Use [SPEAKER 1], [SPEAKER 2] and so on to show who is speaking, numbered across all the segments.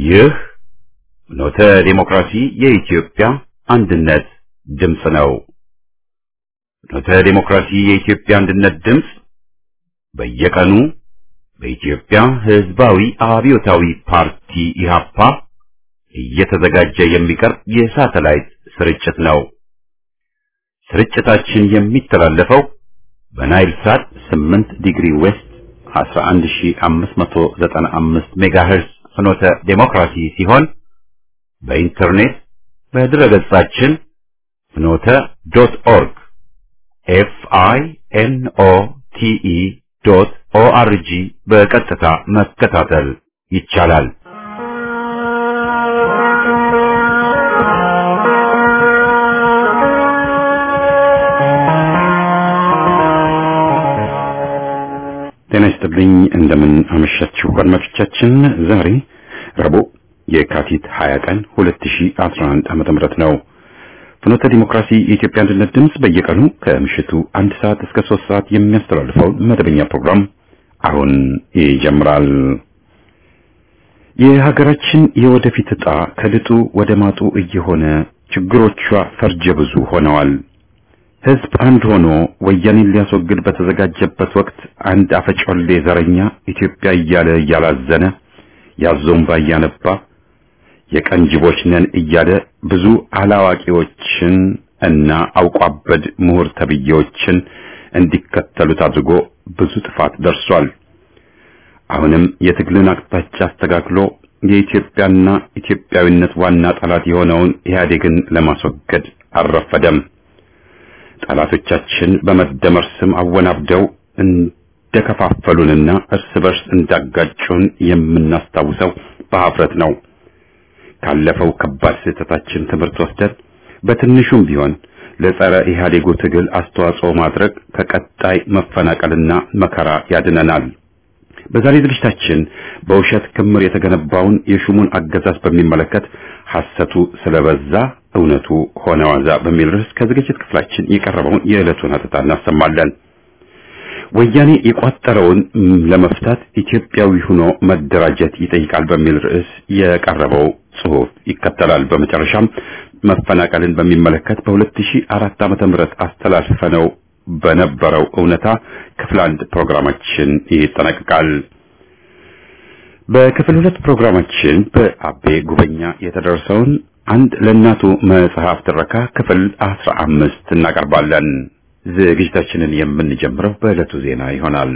[SPEAKER 1] ይህ ኖተ ዴሞክራሲ የኢትዮጵያ አንድነት ድምፅ ነው። ኖተ ዴሞክራሲ የኢትዮጵያ አንድነት ድምፅ በየቀኑ በኢትዮጵያ ሕዝባዊ አብዮታዊ ፓርቲ ኢህአፓ እየተዘጋጀ የሚቀርብ የሳተላይት ስርጭት ነው። ስርጭታችን የሚተላለፈው በናይል ሳት 8 ዲግሪ ዌስት 11595 ሜጋሄርስ ፍኖተ ዴሞክራሲ ሲሆን በኢንተርኔት በድረገጻችን ፍኖተ ዶት ኦርግ ኤፍ አይ ኤን ኦ ቲ ኢ ዶት ኦ አር ጂ በቀጥታ መከታተል ይቻላል። ጤና ይስጥልኝ። እንደምን አመሻችሁ አድማጮቻችን። ዛሬ ረቡዕ የካቲት 20 ቀን 2011 ዓመተ ምህረት ነው። ፍኖተ ዲሞክራሲ የኢትዮጵያ አንድነት ድምፅ በየቀኑ ከምሽቱ አንድ ሰዓት እስከ ሶስት ሰዓት የሚያስተላልፈው መደበኛ ፕሮግራም አሁን ይጀምራል። የሀገራችን የወደፊት ዕጣ ከድጡ ወደ ማጡ እየሆነ ችግሮቿ ፈርጀ ብዙ ሆነዋል። ሕዝብ አንድ ሆኖ ወያኔን ሊያስወግድ በተዘጋጀበት ወቅት አንድ አፈጮሌ ዘረኛ ኢትዮጵያ እያለ እያላዘነ ያዞምባ እያነባ የቀን ጅቦች ነን እያለ ብዙ አላዋቂዎችን እና አውቋበድ ምሁር ተብዬዎችን እንዲከተሉት አድርጎ ብዙ ጥፋት ደርሷል። አሁንም የትግልን አቅጣጫ አስተካክሎ የኢትዮጵያና ኢትዮጵያዊነት ዋና ጠላት የሆነውን ኢህአዴግን ለማስወገድ አልረፈደም። ጠላቶቻችን በመደመር ስም አወናብደው እንደከፋፈሉንና እርስ በርስ እንዳጋጩን የምናስታውሰው በሀፍረት ነው። ካለፈው ከባድ ስህተታችን ትምህርት ወስደን በትንሹም ቢሆን ለጸረ ኢህአዴጉ ትግል አስተዋጽኦ ማድረግ ከቀጣይ መፈናቀልና መከራ ያድነናል። በዛሬ ዝግጅታችን በውሸት ክምር የተገነባውን የሹሙን አገዛዝ በሚመለከት ሐሰቱ ስለበዛ እውነቱ ሆነ ዋዛ በሚል ርዕስ ከዝግጅት ክፍላችን የቀረበውን የዕለቱን ሀተታ እናሰማለን። ወያኔ የቋጠረውን ለመፍታት ኢትዮጵያዊ ሆኖ መደራጀት ይጠይቃል በሚል ርዕስ የቀረበው ጽሑፍ ይከተላል። በመጨረሻም መፈናቀልን በሚመለከት በ2004 ዓመተ ምህረት አስተላልፈነው በነበረው እውነታ ክፍል አንድ ፕሮግራማችን ይጠናቀቃል። በክፍል ሁለት ፕሮግራማችን በአቤ ጉበኛ የተደረሰውን አንድ ለእናቱ መጽሐፍ ትረካ ክፍል አስራ አምስት እናቀርባለን። ዝግጅታችንን የምንጀምረው በዕለቱ ዜና ይሆናል።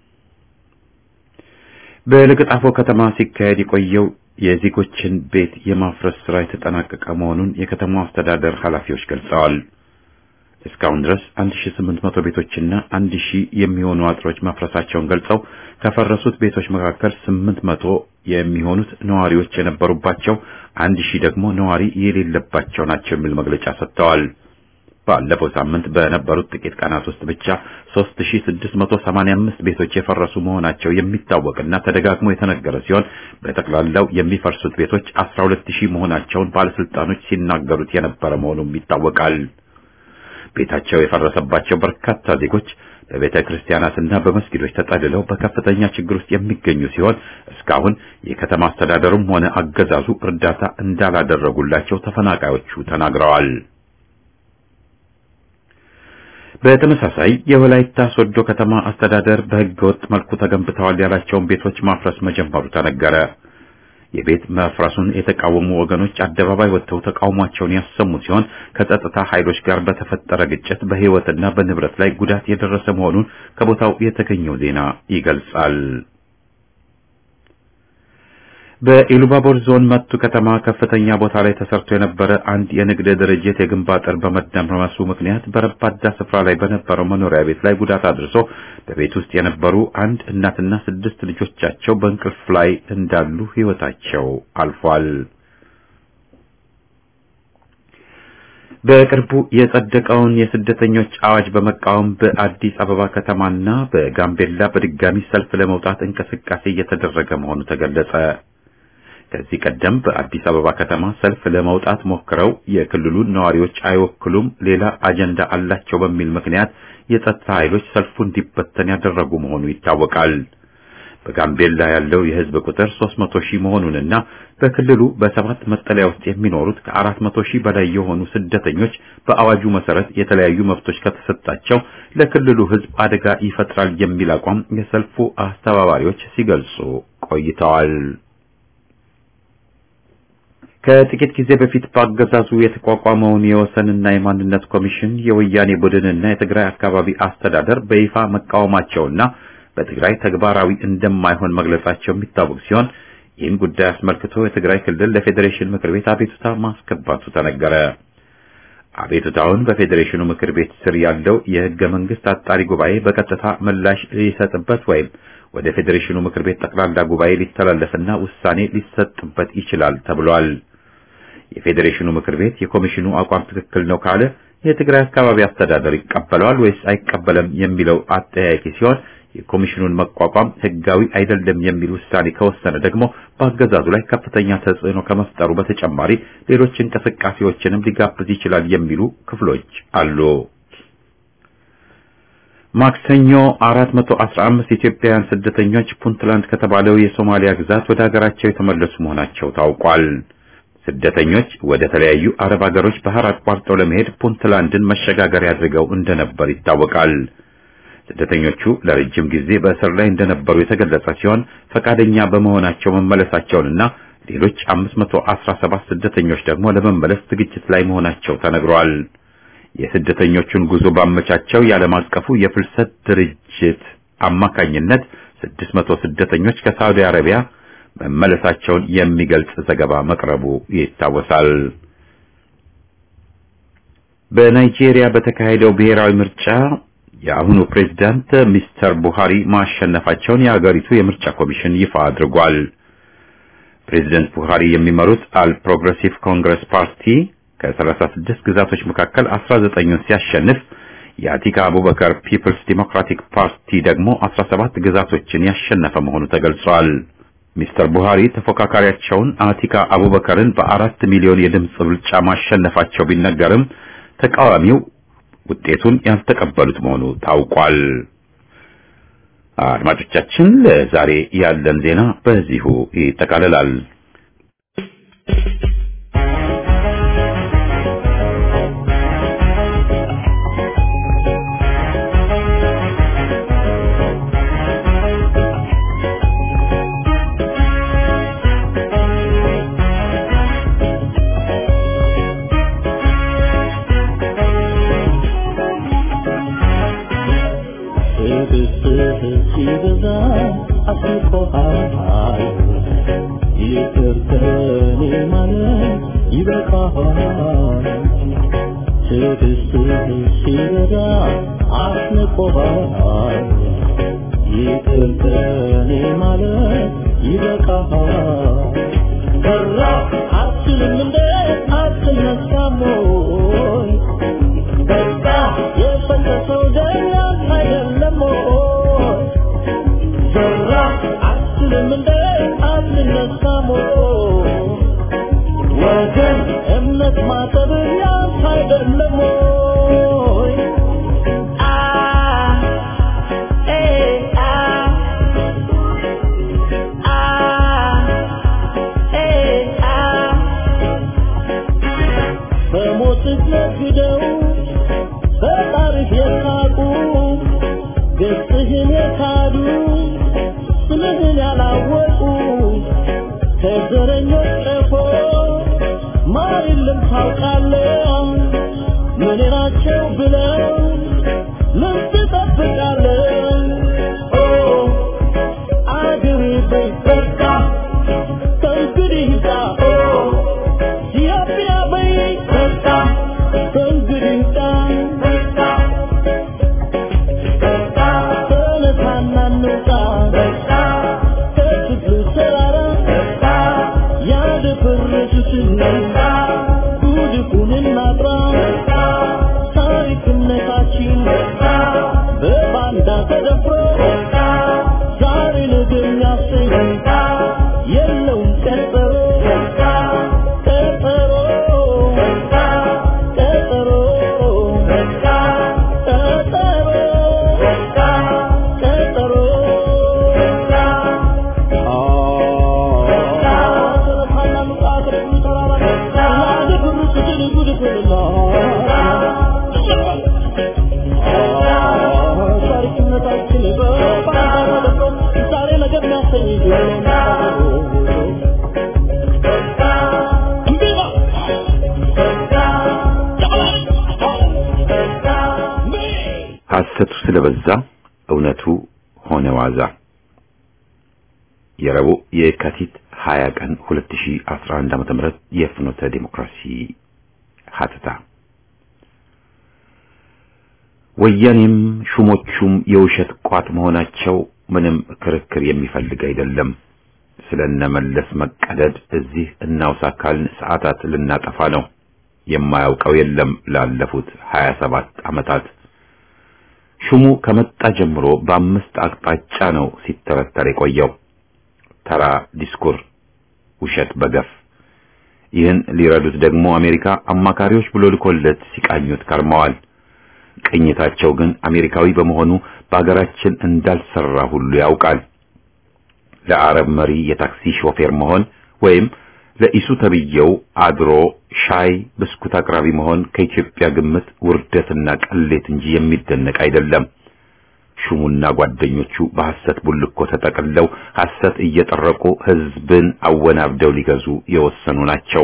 [SPEAKER 1] በለገጣፎ ከተማ ሲካሄድ የቆየው የዜጎችን ቤት የማፍረስ ስራ የተጠናቀቀ መሆኑን የከተማው አስተዳደር ኃላፊዎች ገልጸዋል። እስካሁን ድረስ 1800 ቤቶችና 1000 የሚሆኑ አጥሮች መፍረሳቸውን ገልጸው ከፈረሱት ቤቶች መካከል 800 የሚሆኑት ነዋሪዎች የነበሩባቸው፣ 1000 ደግሞ ነዋሪ የሌለባቸው ናቸው የሚል መግለጫ ሰጥተዋል። ባለፈው ሳምንት በነበሩት ጥቂት ቀናት ውስጥ ብቻ 3685 ቤቶች የፈረሱ መሆናቸው የሚታወቅና ተደጋግሞ የተነገረ ሲሆን በጠቅላላው የሚፈርሱት ቤቶች 12000 መሆናቸውን ባለስልጣኖች ሲናገሩት የነበረ መሆኑም ይታወቃል። ቤታቸው የፈረሰባቸው በርካታ ዜጎች በቤተ ክርስቲያናትና በመስጊዶች ተጠልለው በከፍተኛ ችግር ውስጥ የሚገኙ ሲሆን እስካሁን የከተማ አስተዳደሩም ሆነ አገዛዙ እርዳታ እንዳላደረጉላቸው ተፈናቃዮቹ ተናግረዋል። በተመሳሳይ የወላይታ ሶዶ ከተማ አስተዳደር በሕገ ወጥ መልኩ ተገንብተዋል ያላቸውን ቤቶች ማፍረስ መጀመሩ ተነገረ። የቤት መፍረሱን የተቃወሙ ወገኖች አደባባይ ወጥተው ተቃውሟቸውን ያሰሙ ሲሆን ከጸጥታ ኃይሎች ጋር በተፈጠረ ግጭት በሕይወትና በንብረት ላይ ጉዳት የደረሰ መሆኑን ከቦታው የተገኘው ዜና ይገልጻል። በኢሉባቦር ዞን መቱ ከተማ ከፍተኛ ቦታ ላይ ተሰርቶ የነበረ አንድ የንግድ ድርጅት የግንብ አጥር በመደምረሱ ምክንያት በረባዳ ስፍራ ላይ በነበረው መኖሪያ ቤት ላይ ጉዳት አድርሶ በቤት ውስጥ የነበሩ አንድ እናትና ስድስት ልጆቻቸው በእንቅልፍ ላይ እንዳሉ ሕይወታቸው አልፏል። በቅርቡ የጸደቀውን የስደተኞች አዋጅ በመቃወም በአዲስ አበባ ከተማና በጋምቤላ በድጋሚ ሰልፍ ለመውጣት እንቅስቃሴ እየተደረገ መሆኑ ተገለጸ። ከዚህ ቀደም በአዲስ አበባ ከተማ ሰልፍ ለመውጣት ሞክረው የክልሉን ነዋሪዎች አይወክሉም፣ ሌላ አጀንዳ አላቸው በሚል ምክንያት የጸጥታ ኃይሎች ሰልፉ እንዲበተን ያደረጉ መሆኑ ይታወቃል። በጋምቤላ ያለው የህዝብ ቁጥር 300 ሺህ መሆኑንና በክልሉ በሰባት መጠለያ ውስጥ የሚኖሩት ከ400 ሺህ በላይ የሆኑ ስደተኞች በአዋጁ መሰረት የተለያዩ መብቶች ከተሰጣቸው ለክልሉ ህዝብ አደጋ ይፈጥራል የሚል አቋም የሰልፉ አስተባባሪዎች ሲገልጹ ቆይተዋል። ከጥቂት ጊዜ በፊት በአገዛዙ የተቋቋመውን የወሰንና የማንነት ኮሚሽን የወያኔ ቡድንና የትግራይ አካባቢ አስተዳደር በይፋ መቃወማቸውና በትግራይ ተግባራዊ እንደማይሆን መግለጻቸው የሚታወቅ ሲሆን ይህን ጉዳይ አስመልክቶ የትግራይ ክልል ለፌዴሬሽን ምክር ቤት አቤቱታ ማስገባቱ ተነገረ። አቤቱታውን በፌዴሬሽኑ ምክር ቤት ስር ያለው የህገ መንግስት አጣሪ ጉባኤ በቀጥታ ምላሽ ሊሰጥበት ወይም ወደ ፌዴሬሽኑ ምክር ቤት ጠቅላላ ጉባኤ ሊተላለፍና ውሳኔ ሊሰጥበት ይችላል ተብሏል። የፌዴሬሽኑ ምክር ቤት የኮሚሽኑ አቋም ትክክል ነው ካለ የትግራይ አካባቢ አስተዳደር ይቀበለዋል ወይስ አይቀበለም የሚለው አጠያያቂ ሲሆን የኮሚሽኑን መቋቋም ህጋዊ አይደለም የሚል ውሳኔ ከወሰነ ደግሞ በአገዛዙ ላይ ከፍተኛ ተጽዕኖ ከመፍጠሩ በተጨማሪ ሌሎች እንቅስቃሴዎችንም ሊጋብዝ ይችላል የሚሉ ክፍሎች አሉ። ማክሰኞ 415 ኢትዮጵያውያን ስደተኞች ፑንትላንድ ከተባለው የሶማሊያ ግዛት ወደ ሀገራቸው የተመለሱ መሆናቸው ታውቋል። ስደተኞች ወደ ተለያዩ አረብ ሀገሮች ባህር አቋርጠው ለመሄድ ፑንትላንድን መሸጋገሪያ አድርገው እንደነበር ይታወቃል። ስደተኞቹ ለረጅም ጊዜ በእስር ላይ እንደነበሩ የተገለጸ ሲሆን ፈቃደኛ በመሆናቸው መመለሳቸውንና ሌሎች 517 ስደተኞች ደግሞ ለመመለስ ዝግጅት ላይ መሆናቸው ተነግሯል። የስደተኞቹን ጉዞ ባመቻቸው የዓለም አቀፉ የፍልሰት ድርጅት አማካኝነት 600 ስደተኞች ከሳውዲ አረቢያ መመለሳቸውን የሚገልጽ ዘገባ መቅረቡ ይታወሳል። በናይጄሪያ በተካሄደው ብሔራዊ ምርጫ የአሁኑ ፕሬዝዳንት ሚስተር ቡሃሪ ማሸነፋቸውን የሀገሪቱ የምርጫ ኮሚሽን ይፋ አድርጓል። ፕሬዝዳንት ቡሃሪ የሚመሩት አል ፕሮግሬሲቭ ኮንግረስ ፓርቲ ከ36 ግዛቶች መካከል 19ን ሲያሸንፍ የአቲካ አቡበከር ፒፕልስ ዲሞክራቲክ ፓርቲ ደግሞ 17 ግዛቶችን ያሸነፈ መሆኑ ተገልጿል። ሚስተር ቡሃሪ ተፎካካሪያቸውን አቲካ አቡበከርን በአራት ሚሊዮን የድምፅ ብልጫ ማሸነፋቸው ቢነገርም ተቃዋሚው ውጤቱን ያልተቀበሉት መሆኑ ታውቋል። አድማጮቻችን፣ ለዛሬ ያለን ዜና በዚሁ ይጠቃልላል። ሐሰቱ ስለበዛ እውነቱ ሆነ ዋዛ። የረቡዕ የካቲት 20 ቀን 2011 ዓ.ም የፍኖተ ዲሞክራሲ ሀተታ ወያኔም ሹሞቹም የውሸት ቋት መሆናቸው ምንም ክርክር የሚፈልግ አይደለም። ስለነመለስ መቀደድ እዚህ እናውሳ ካልን ሰዓታት ልናጠፋ ነው። የማያውቀው የለም ላለፉት 27 ዓመታት ሹሙ ከመጣ ጀምሮ በአምስት አቅጣጫ ነው ሲተረተር የቆየው። ተራ ዲስኩር፣ ውሸት በገፍ ይህን ሊረዱት ደግሞ አሜሪካ አማካሪዎች ብሎ ልኮለት ሲቃኙት ከርመዋል። ቅኝታቸው ግን አሜሪካዊ በመሆኑ በአገራችን እንዳልሰራ ሁሉ ያውቃል። ለአረብ መሪ የታክሲ ሾፌር መሆን ወይም ለኢሱ ተብየው አድሮ ሻይ ብስኩት አቅራቢ መሆን ከኢትዮጵያ ግምት ውርደትና ቅሌት እንጂ የሚደነቅ አይደለም። ሹሙና ጓደኞቹ በሐሰት ቡልኮ ተጠቅለው ሐሰት እየጠረቁ ሕዝብን አወናብደው ሊገዙ የወሰኑ ናቸው።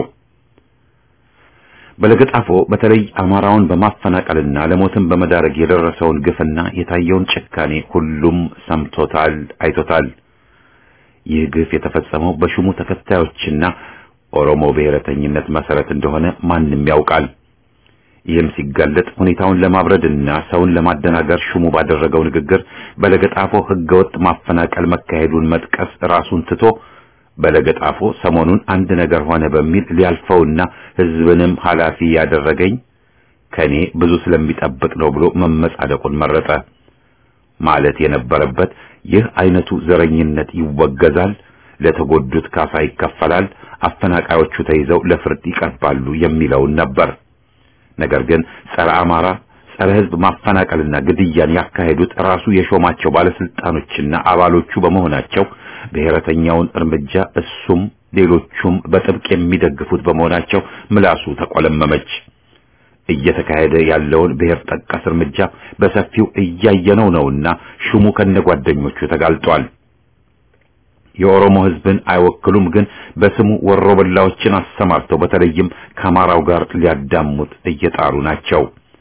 [SPEAKER 1] በለገጣፎ በተለይ አማራውን በማፈናቀልና ለሞትም በመዳረግ የደረሰውን ግፍና የታየውን ጭካኔ ሁሉም ሰምቶታል፣ አይቶታል። ይህ ግፍ የተፈጸመው በሹሙ ተከታዮችና ኦሮሞ ብሔረተኝነት መሰረት እንደሆነ ማንም ያውቃል። ይህም ሲጋለጥ ሁኔታውን ለማብረድና ሰውን ለማደናገር ሹሙ ባደረገው ንግግር በለገጣፎ ሕገወጥ ማፈናቀል መካሄዱን መጥቀስ ራሱን ትቶ በለገጣፎ ሰሞኑን አንድ ነገር ሆነ በሚል ሊያልፈውና ሕዝብንም ኃላፊ ያደረገኝ ከኔ ብዙ ስለሚጠብቅ ነው ብሎ መመጻደቁን መረጠ። ማለት የነበረበት ይህ አይነቱ ዘረኝነት ይወገዛል፣ ለተጎዱት ካሳ ይከፈላል፣ አፈናቃዮቹ ተይዘው ለፍርድ ይቀርባሉ የሚለውን ነበር። ነገር ግን ጸረ አማራ፣ ጸረ ሕዝብ ማፈናቀልና ግድያን ያካሄዱት ራሱ የሾማቸው ባለስልጣኖችና አባሎቹ በመሆናቸው ብሔረተኛውን እርምጃ እሱም ሌሎቹም በጥብቅ የሚደግፉት በመሆናቸው ምላሱ ተቆለመመች። እየተካሄደ ያለውን ብሔር ጠቀስ እርምጃ በሰፊው እያየነው ነውና ሹሙ ከነጓደኞቹ ተጋልጧል። የኦሮሞ ሕዝብን አይወክሉም፣ ግን በስሙ ወሮበላዎችን አሰማርተው በተለይም ከአማራው ጋር ሊያዳሙት እየጣሩ ናቸው።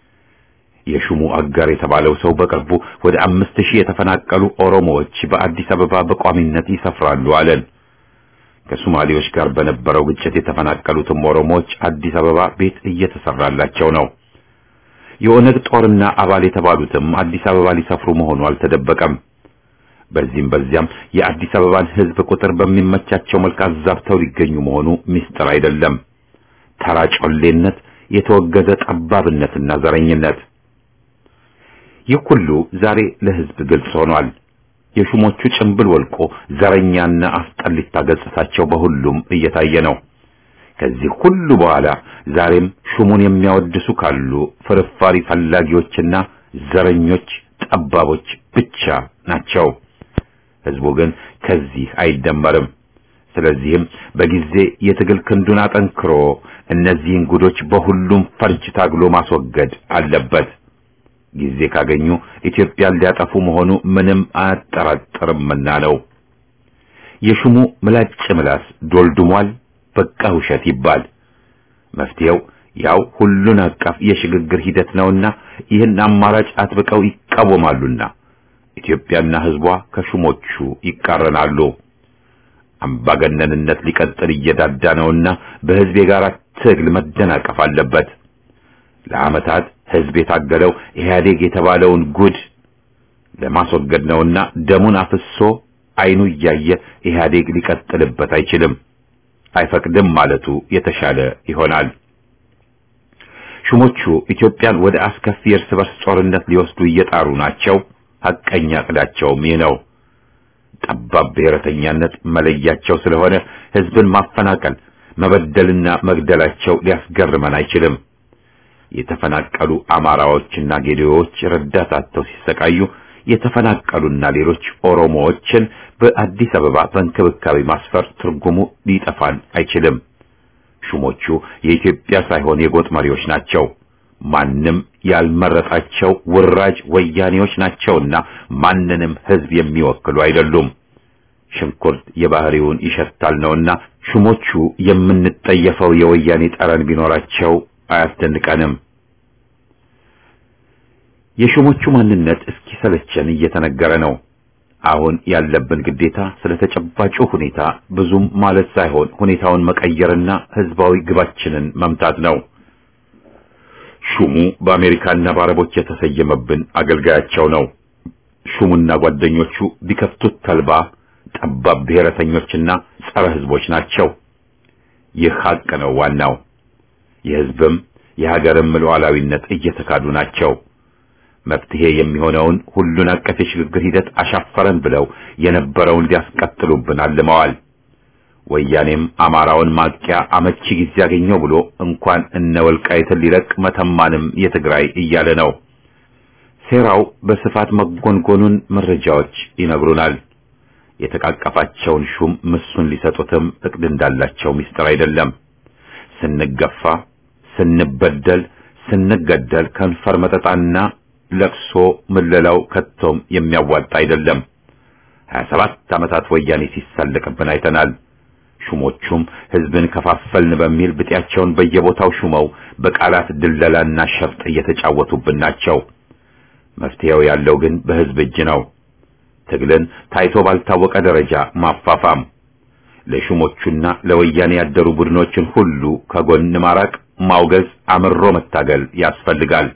[SPEAKER 1] የሹሙ አጋር የተባለው ሰው በቅርቡ ወደ አምስት ሺህ የተፈናቀሉ ኦሮሞዎች በአዲስ አበባ በቋሚነት ይሰፍራሉ አለን። ከሶማሌዎች ጋር በነበረው ግጭት የተፈናቀሉትም ኦሮሞዎች አዲስ አበባ ቤት እየተሰራላቸው ነው። የኦነግ ጦርና አባል የተባሉትም አዲስ አበባ ሊሰፍሩ መሆኑ አልተደበቀም። በዚህም በዚያም የአዲስ አበባን ሕዝብ ቁጥር በሚመቻቸው መልክ አዛብተው ሊገኙ መሆኑ ምስጢር አይደለም። ተራ ጮሌነት፣ የተወገዘ ጠባብነትና ዘረኝነት ይህ ሁሉ ዛሬ ለሕዝብ ግልጽ ሆኗል። የሹሞቹ ጭንብል ወልቆ ዘረኛና አስጠሊታ ገጽታቸው በሁሉም እየታየ ነው። ከዚህ ሁሉ በኋላ ዛሬም ሹሙን የሚያወድሱ ካሉ ፍርፋሪ ፈላጊዎችና ዘረኞች፣ ጠባቦች ብቻ ናቸው። ሕዝቡ ግን ከዚህ አይደመርም። ስለዚህም በጊዜ የትግል ክንዱን አጠንክሮ እነዚህን ጉዶች በሁሉም ፈርጅ ታግሎ ማስወገድ አለበት። ጊዜ ካገኙ ኢትዮጵያን ሊያጠፉ መሆኑ ምንም አያጠራጥርምና ነው። የሹሙ ምላጭ ምላስ ዶልድሟል። በቃ ውሸት ይባል። መፍትሄው ያው ሁሉን አቀፍ የሽግግር ሂደት ነውና ይህን አማራጭ አጥብቀው ይቃወማሉና ኢትዮጵያና ሕዝቧ ከሹሞቹ ይቃረናሉ። አምባገነንነት ሊቀጥል እየዳዳ ነውና በሕዝብ የጋራ ትግል መደናቀፍ አለበት። ለዓመታት ሕዝብ የታገለው ኢህአዴግ የተባለውን ጉድ ለማስወገድ ነውና ደሙን አፍሶ አይኑ እያየ ኢህአዴግ ሊቀጥልበት አይችልም፣ አይፈቅድም ማለቱ የተሻለ ይሆናል። ሹሞቹ ኢትዮጵያን ወደ አስከፊ የእርስ በርስ ጦርነት ሊወስዱ እየጣሩ ናቸው። ሐቀኛ ዕቅዳቸውም ይህ ነው። ጠባብ ብሔረተኛነት መለያቸው ስለሆነ ሕዝብን ማፈናቀል፣ መበደልና መግደላቸው ሊያስገርመን አይችልም። የተፈናቀሉ አማራዎችና ጌዴዎች ረዳት አጥተው ሲሰቃዩ የተፈናቀሉና ሌሎች ኦሮሞዎችን በአዲስ አበባ በእንክብካቤ ማስፈር ትርጉሙ ሊጠፋን አይችልም። ሹሞቹ የኢትዮጵያ ሳይሆን የጎጥ መሪዎች ናቸው። ማንም ያልመረጣቸው ውራጅ ወያኔዎች ናቸውና ማንንም ሕዝብ የሚወክሉ አይደሉም። ሽንኩርት የባህሪውን ይሸታል ነውና ሹሞቹ የምንጠየፈው የወያኔ ጠረን ቢኖራቸው አያስደንቀንም። የሹሞቹ ማንነት እስኪሰለቸን እየተነገረ ነው። አሁን ያለብን ግዴታ ስለ ተጨባጩ ሁኔታ ብዙም ማለት ሳይሆን ሁኔታውን መቀየርና ህዝባዊ ግባችንን መምታት ነው። ሹሙ በአሜሪካና በአረቦች የተሰየመብን አገልጋያቸው ነው። ሹሙና ጓደኞቹ ቢከፍቱት ተልባ ጠባብ ብሔረተኞችና ጸረ ህዝቦች ናቸው። ይህ ሀቅ ነው ዋናው። የህዝብም የሀገርም ሉዓላዊነት እየተካዱ ናቸው። መፍትሄ የሚሆነውን ሁሉን አቀፍ የሽግግር ሂደት አሻፈረን ብለው የነበረውን ሊያስቀጥሉብን አልመዋል። ወያኔም አማራውን ማጥቂያ አመቺ ጊዜ ያገኘው ብሎ እንኳን እነ ወልቃይትን ሊለቅ መተማንም የትግራይ እያለ ነው። ሴራው በስፋት መጎንጎኑን መረጃዎች ይነግሩናል። የተቃቀፋቸውን ሹም ምሱን ሊሰጡትም እቅድ እንዳላቸው ምስጢር አይደለም። ስንገፋ፣ ስንበደል፣ ስንገደል ከንፈር መጠጣና ለቅሶ ምለላው ከቶም የሚያዋጣ አይደለም። 27 ዓመታት ወያኔ ሲሳለቅብን አይተናል። ሹሞቹም ህዝብን ከፋፈልን በሚል ብጤያቸውን በየቦታው ሹመው በቃላት ድለላና ሸፍጥ እየተጫወቱብን ናቸው። መፍትሄው ያለው ግን በህዝብ እጅ ነው። ትግልን ታይቶ ባልታወቀ ደረጃ ማፋፋም፣ ለሹሞቹና ለወያኔ ያደሩ ቡድኖችን ሁሉ ከጎን ማራቅ፣ ማውገዝ፣ አምሮ መታገል ያስፈልጋል።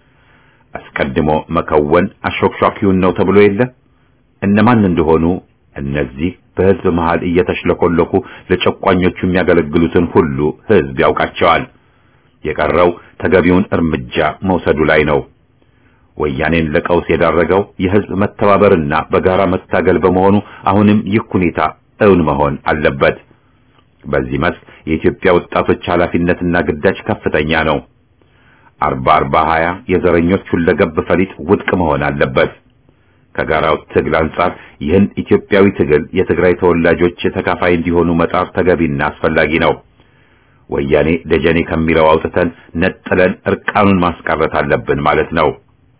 [SPEAKER 1] አስቀድሞ መከወን አሾክሿኪውን ነው ተብሎ የለ እነማን እንደሆኑ እነዚህ በህዝብ መሃል እየተሽለኮለኩ ለጨቋኞቹ የሚያገለግሉትን ሁሉ ህዝብ ያውቃቸዋል። የቀረው ተገቢውን እርምጃ መውሰዱ ላይ ነው። ወያኔን ለቀውስ የዳረገው የህዝብ መተባበርና በጋራ መታገል በመሆኑ አሁንም ይህ ሁኔታ እውን መሆን አለበት። በዚህ መስክ የኢትዮጵያ ወጣቶች ኃላፊነትና ግዳጅ ከፍተኛ ነው። አርባ አርባ ሀያ የዘረኞች ሁለገብ ፈሊጥ ውድቅ መሆን አለበት። ከጋራው ትግል አንጻር ይህን ኢትዮጵያዊ ትግል የትግራይ ተወላጆች ተካፋይ እንዲሆኑ መጣር ተገቢና አስፈላጊ ነው። ወያኔ ደጀኔ ከሚለው አውጥተን ነጥለን እርቃኑን ማስቀረት አለብን ማለት ነው።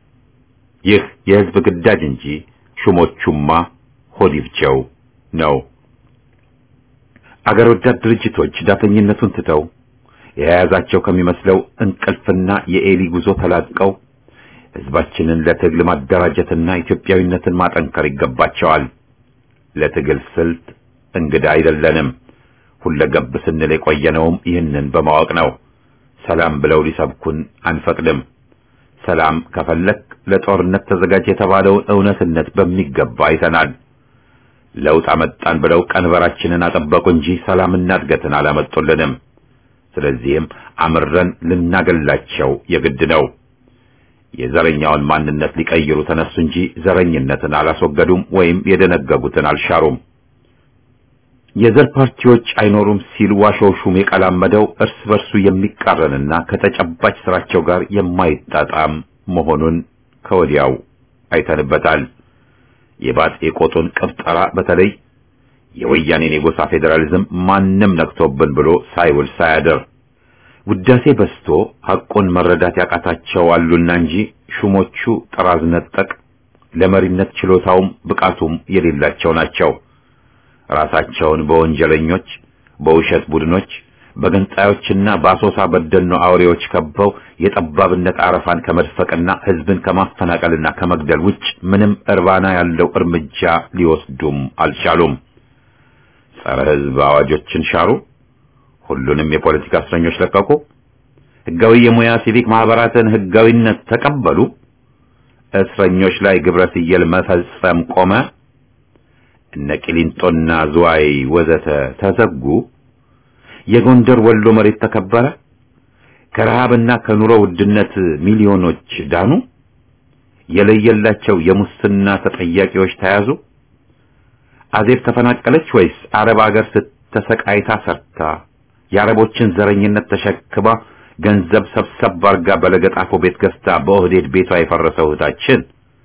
[SPEAKER 1] ይህ የህዝብ ግዳጅ እንጂ ሹሞቹማ ሆዲፍቸው ነው። አገር ወዳድ ድርጅቶች ዳተኝነቱን ትተው የያዛቸው ከሚመስለው እንቅልፍና የኤሊ ጉዞ ተላቀው ህዝባችንን ለትግል ማደራጀትና ኢትዮጵያዊነትን ማጠንከር ይገባቸዋል። ለትግል ስልት እንግዳ አይደለንም። ሁለገብ ስንል የቆየነውም ይህንን በማወቅ ነው። ሰላም ብለው ሊሰብኩን አንፈቅድም። ሰላም ከፈለክ ለጦርነት ተዘጋጅ የተባለውን እውነትነት በሚገባ አይተናል። ለውጥ አመጣን ብለው ቀንበራችንን አጠበቁ እንጂ ሰላምና እድገትን አላመጡልንም። ስለዚህም አምረን ልናገላቸው የግድ ነው። የዘረኛውን ማንነት ሊቀይሩ ተነሱ እንጂ ዘረኝነትን አላስወገዱም ወይም የደነገጉትን አልሻሩም። የዘር ፓርቲዎች አይኖሩም ሲል ዋሾው ሹም የቀላመደው እርስ በርሱ የሚቃረንና ከተጨባጭ ስራቸው ጋር የማይጣጣም መሆኑን ከወዲያው አይተንበታል። የባጤ ቆጡን ቅብጠራ በተለይ የወያኔን የጎሳ ፌዴራሊዝም ማንም ነክቶብን ብሎ ሳይውል ሳያድር ውዳሴ በስቶ ሐቁን መረዳት ያቃታቸው አሉና እንጂ ሹሞቹ ጥራዝ ነጠቅ ለመሪነት ችሎታውም ብቃቱም የሌላቸው ናቸው። ራሳቸውን በወንጀለኞች፣ በውሸት ቡድኖች፣ በገንጣዮችና በአሶሳ በደኖ አውሬዎች ከበው የጠባብነት አረፋን ከመድፈቅና ሕዝብን ከማፈናቀልና ከመግደል ውጭ ምንም እርባና ያለው እርምጃ ሊወስዱም አልቻሉም። ጸረ ሕዝብ አዋጆችን ሻሩ። ሁሉንም የፖለቲካ እስረኞች ለቀቁ። ሕጋዊ የሙያ ሲቪክ ማህበራትን ሕጋዊነት ተቀበሉ። እስረኞች ላይ ግብረ ስየል መፈጸም ቆመ። እነ ቂሊንጦና ዝዋይ ወዘተ ተዘጉ። የጎንደር ወሎ መሬት ተከበረ። ከረሃብና ከኑሮ ውድነት ሚሊዮኖች ዳኑ። የለየላቸው የሙስና ተጠያቂዎች ተያዙ። አዜብ ተፈናቀለች ወይስ አረብ ሀገር ስተሰቃይታ ሰርታ የአረቦችን ዘረኝነት ተሸክማ ገንዘብ ሰብሰብ አርጋ በለገጣፎ ቤት ገዝታ በኦህዴድ ቤቷ የፈረሰው እህታችን?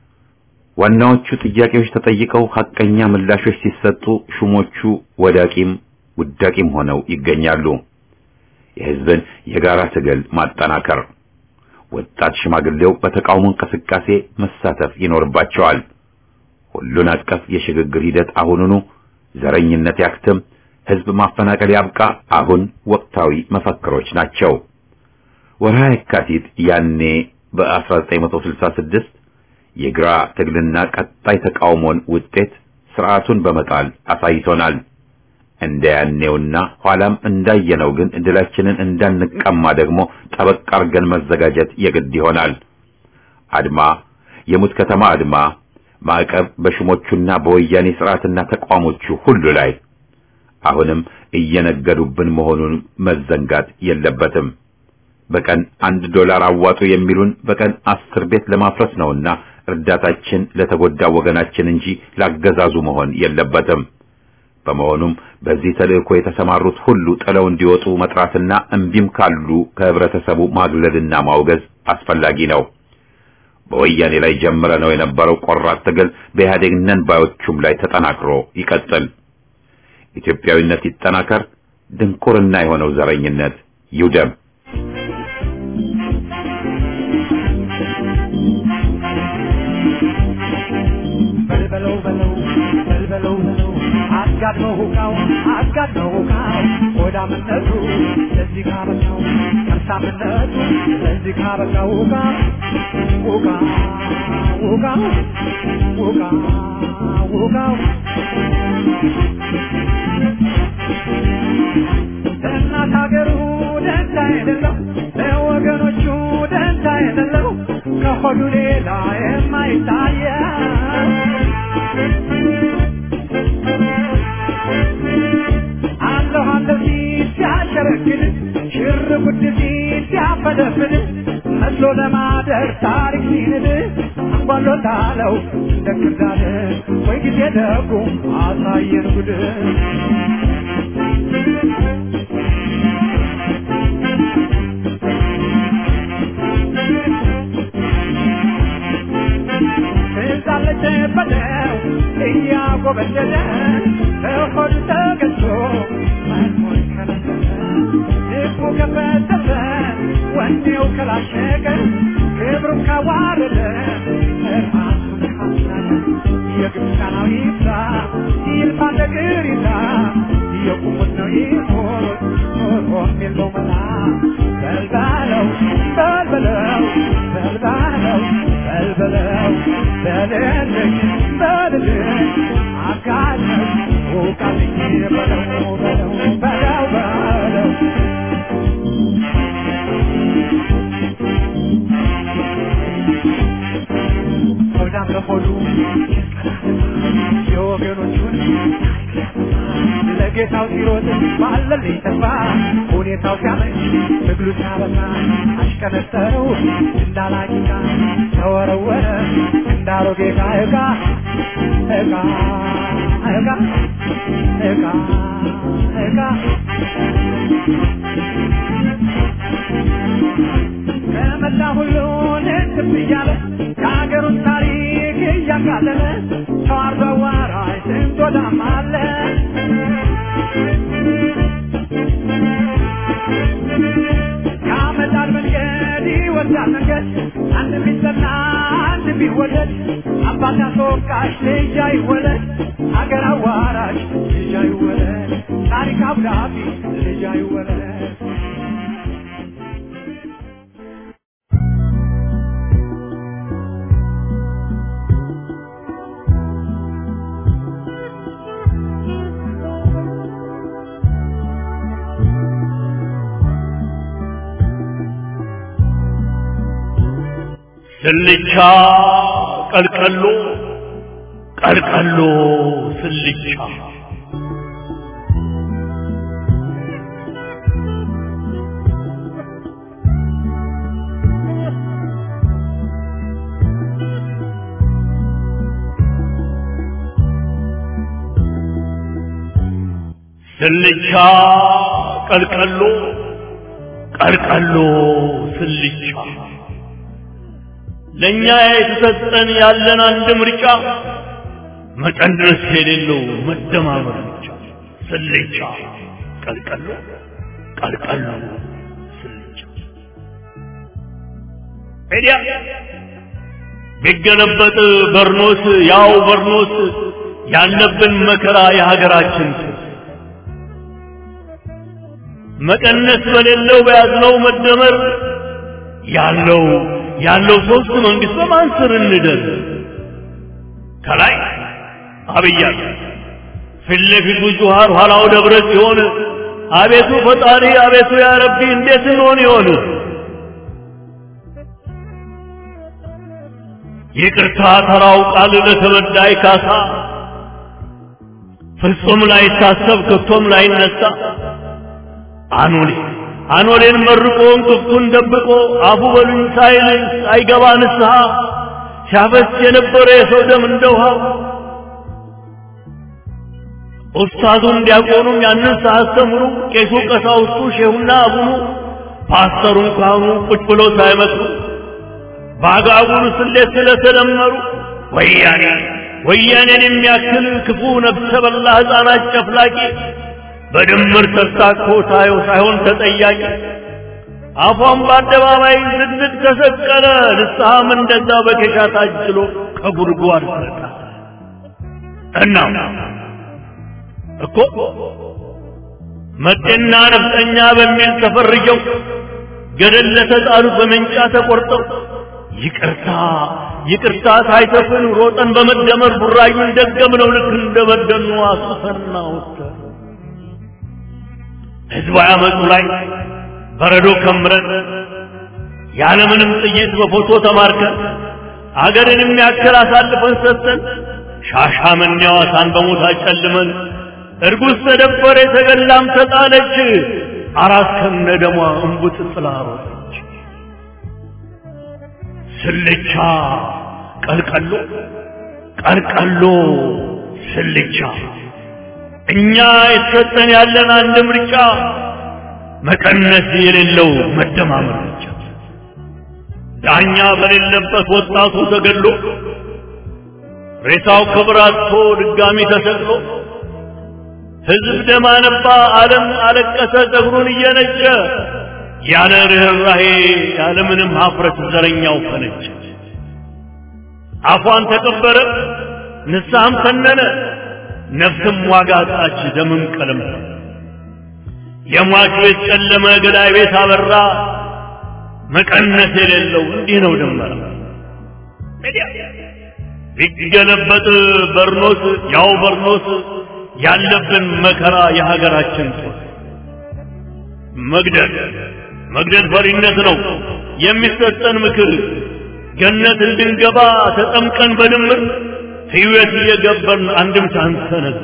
[SPEAKER 1] ዋናዎቹ ጥያቄዎች ተጠይቀው ሐቀኛ ምላሾች ሲሰጡ ሹሞቹ ወዳቂም ውዳቂም ሆነው ይገኛሉ። የሕዝብን የጋራ ትግል ማጠናከር፣ ወጣት ሽማግሌው በተቃውሞ እንቅስቃሴ መሳተፍ ይኖርባቸዋል። ሁሉን አቀፍ የሽግግር ሂደት አሁኑኑ ዘረኝነት ያክትም፣ ህዝብ ማፈናቀል ያብቃ አሁን ወቅታዊ መፈክሮች ናቸው። ወርሃ የካቲት ያኔ በ1966 የግራ ትግልና ቀጣይ ተቃውሞን ውጤት ስርዓቱን በመጣል አሳይቶናል። እንደ ያኔውና ኋላም እንዳየነው ግን ድላችንን እንዳንቀማ ደግሞ ጠበቅ አርገን መዘጋጀት የግድ ይሆናል። አድማ፣ የሙት ከተማ አድማ፣ ማዕቀብ በሹሞቹና በወያኔ ስርዓትና ተቋሞቹ ሁሉ ላይ አሁንም እየነገዱብን መሆኑን መዘንጋት የለበትም። በቀን አንድ ዶላር አዋጡ የሚሉን በቀን አስር ቤት ለማፍረስ ነውና እርዳታችን ለተጎዳ ወገናችን እንጂ ላገዛዙ መሆን የለበትም። በመሆኑም በዚህ ተልእኮ የተሰማሩት ሁሉ ጥለው እንዲወጡ መጥራትና እምቢም ካሉ ከህብረተሰቡ ማግለልና ማውገዝ አስፈላጊ ነው። በወያኔ ላይ ጀምረ ነው የነበረው ቆራጥ ትግል በኢህአዴግ ነን ባዮቹም ላይ ተጠናክሮ ይቀጥል። ኢትዮጵያዊነት ይጠናከር። ድንቁርና የሆነው ዘረኝነት ይውደም።
[SPEAKER 2] በልበለው በለው በልበለው በለው አጋድመው ሁካው አጋድመው ሁካው ሆዳምነቱ ለዚህ ካበቃው ከርሳምነቱ ለዚህ ካበቃው ሁካ ሁካ ሁካ ሁካ ሁካው ለእናት ሀገሩ ደንታ የሌለው ለወገኖቹ ደንታ የሌለው ከሆዱ ሌላ የማይታየው አለሁ አለሁ ሲል ሲያሸረግድ ሽር ጉድ ሲል ሲያፈደፍድ መስሎ ለማደር ታሪክ ሲንድ አንጓሎታለው እንደ ክርዳድ ወይ ጊዜ ደጉ አሳየን ጉድ ትዛለች በለው እያጎበደደ በሆዱ ተገዝቶ መልሞን ከለሰለ ልቡ ከፈተፈ ወኔው ከላሸቀ ክብሩን ካዋረደ ራሱን ካስናቀ የግብፃናዊ ይብዛ ይልፋ ነገር ይዛ የቁሙት ነው ይሞት ኖሮም የለው መላ በልባለው በልበለው በልባለው በልበለው በልልኝ በልልኝ አጋለኝ ውቃልኝ በለው በለው በለው በለው ሆዳም ለሆዱ የወገኖቹን ለጌታው ሲሮጥ ባለልኝ ተስፋ ሁኔታው ሲያመች ትግሉ ሲያበቃ አሽከነጠረው እንዳላቂቃ ተወረወረ እንዳሮጌ ዕቃ ዕቃ ዕቃ ዕቃ ዕቃ ዕቃ ከመላ ሁሉን እንትም እያለ የሀገሩን ታሪክ እያቃለለ ተዋርዶ አዋራጅ ስንት ወዳም አለ ያመጣል መንገድ ይወስዳል መንገድ አንድ ቢጠና አንድ ቢወደድ አባት አስወቃሽ ልጅ አይወለድ ሀገር አዋራጅ ልጅ አይወለድ ታሪክ አብዳቢ ልጅ አይወለድ
[SPEAKER 3] ስልቻ ቀልቀሎ ቀልቀሎ ስልቻ ስልቻ ቀልቀሎ ቀልቀሎ ስልቻ ለኛ የተሰጠን ያለን አንድ ምርጫ መቀነስ የሌለው መደማመር ብቻ። ስልቻ ቀልቀሎ ቀልቀሎ ስልቻ ሄዲያ ቢገለበጥ በርኖስ ያው በርኖስ ያለብን መከራ የሀገራችን መቀነስ በሌለው በያዝነው መደመር ያለው ያለው ሶስት መንግስት በማን ስር እንደር ከላይ አብያ ፊት ለፊቱ ጁሃር ኋላው ደብረ ሲሆን አቤቱ ፈጣሪ አቤቱ ያ ረቢ እንዴት እንሆን ይሆን ይቅርታ ተራው ቃል ለተበዳይ ካሳ ፍጹም ላይታሰብ ከቶም ላይነሳ አኖሌ አኖሌን መርቆ እንቅፍቱን ደብቆ አፉ በሉኝ ሳይል አይገባ ንስሐ ሲያፈስ የነበረ የሰው ደም እንደ ውሃ ኡስታዙም ዲያቆኑም ያንን ሳያስተምሩ ቄሱ ቀሳውስቱ ሼሁና አቡኑ ፓስተሩን ካህኑ ቁጭ ብለው ሳይመክሩ በአጋጉሉ ስሌት ስለተደመሩ ወያኔ ወያኔን የሚያክል ክፉ ነፍሰ በላ ሕፃናት ጨፍላቂ በድምር ተሳክፎ ታየው ሳይሆን ተጠያቂ አፏን በአደባባይ ዝንጥ ተሰቀለ ንስሐም እንደዛ በኬሻ ታጅሎ ከጉድጓድ ፈታ እና እኮ መጤና ነፍጠኛ በሚል ተፈርጀው ገደል ለተጣሉት በመንጫ ተቆርጠው ይቅርታ ይቅርታ ሳይተፍን ሮጠን በመደመር ቡራዩን ደገምነው ልክ እንደበደኑ አስፈና ወጥተን ህዝባዊ አመፁ ላይ በረዶ ከምረን ያለምንም ጥይት በፎቶ ተማርከን አገርን የሚያክል አሳልፈን ሰጥተን ሻሻመኔ ሐዋሳን በሞት አጨልመን እርጉዝ ተደፈረ የተገላም ተጣለች አራት ከነ ደሟ እንቡጥ ጥላ ሮጠች ስልቻ ቀልቀሎ ቀልቀሎ ስልቻ እኛ የተሰጠን ያለን አንድ ምርጫ መቀነስ የሌለው መደማመር ብቻ ዳኛ በሌለበት ወጣቱ ተገድሎ ሬሳው ክብር አጥቶ ድጋሚ ተሰቅሎ ህዝብ ደም አነባ፣ ዓለም አለቀሰ ጸጉሩን እየነጨ ያለ ርኅራሄ ያለ ምንም ሀፍረት ዘረኛው ፈነጨ። አፏን ተቀበረ፣ ንስሐም ተነነ፣ ነፍስም ዋጋ አጣች፣ ደምም ቀለም የሟች ቤት ጨለመ፣ ገዳይ ቤት አበራ። መቀነስ የሌለው እንዲህ ነው ድመራ ቢገለበጥ በርኖስ ያው በርኖስ ያለብን መከራ የሀገራችን ጦር መግደል መግደል ፈሪነት ነው የሚሰጠን ምክር ገነት እንድንገባ ተጠምቀን በድምር ሕይወት እየገበርን አንድም ሳንሰነዝ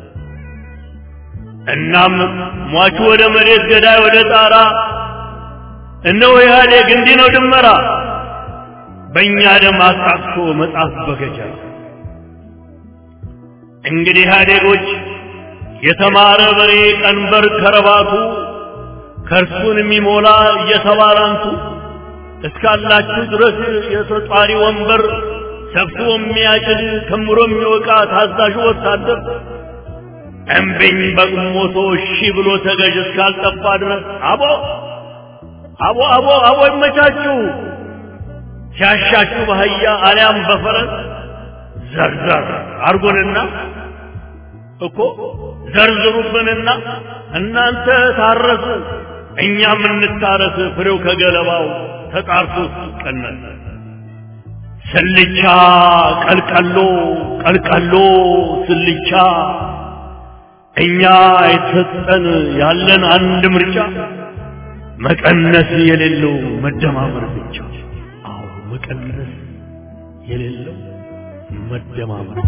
[SPEAKER 3] እናም ሟቹ ወደ መሬት ገዳይ ወደ ጣራ እነሆ ኢህአዴግ እንዲህ ነው ድመራ በእኛ ደም አጣቅሶ መጽሐፍ በገጀራ እንግዲህ ኢህአዴጎች የተማረ በሬ ቀንበር ከረባቱ ከእርሱን የሚሞላ እየተባራንቱ እስካላችሁ ድረስ የተጧሪ ወንበር ሰፍቶ የሚያጭድ ከምሮ የሚወቃ ታዛዡ ወታደር እምቢኝ በቁሞቶ እሺ ብሎ ተገዥ እስካልጠፋ ድረስ አቦ አቦ አቦ አቦ ይመቻችሁ ሲያሻችሁ በአህያ አሊያም በፈረስ ዘርዘር አርጉንና እኮ ዘርዝሩብንና እናንተ ታረሱ እኛም እንታረስ ፍሬው ከገለባው ተጣርቶ ሲቀነስ ስልቻ ቀልቀሎ ቀልቀሎ ስልቻ እኛ የተሰጠን ያለን አንድ ምርጫ መቀነስ የሌለው መደማመር ብቻ አዎ መቀነስ የሌለው መደማመር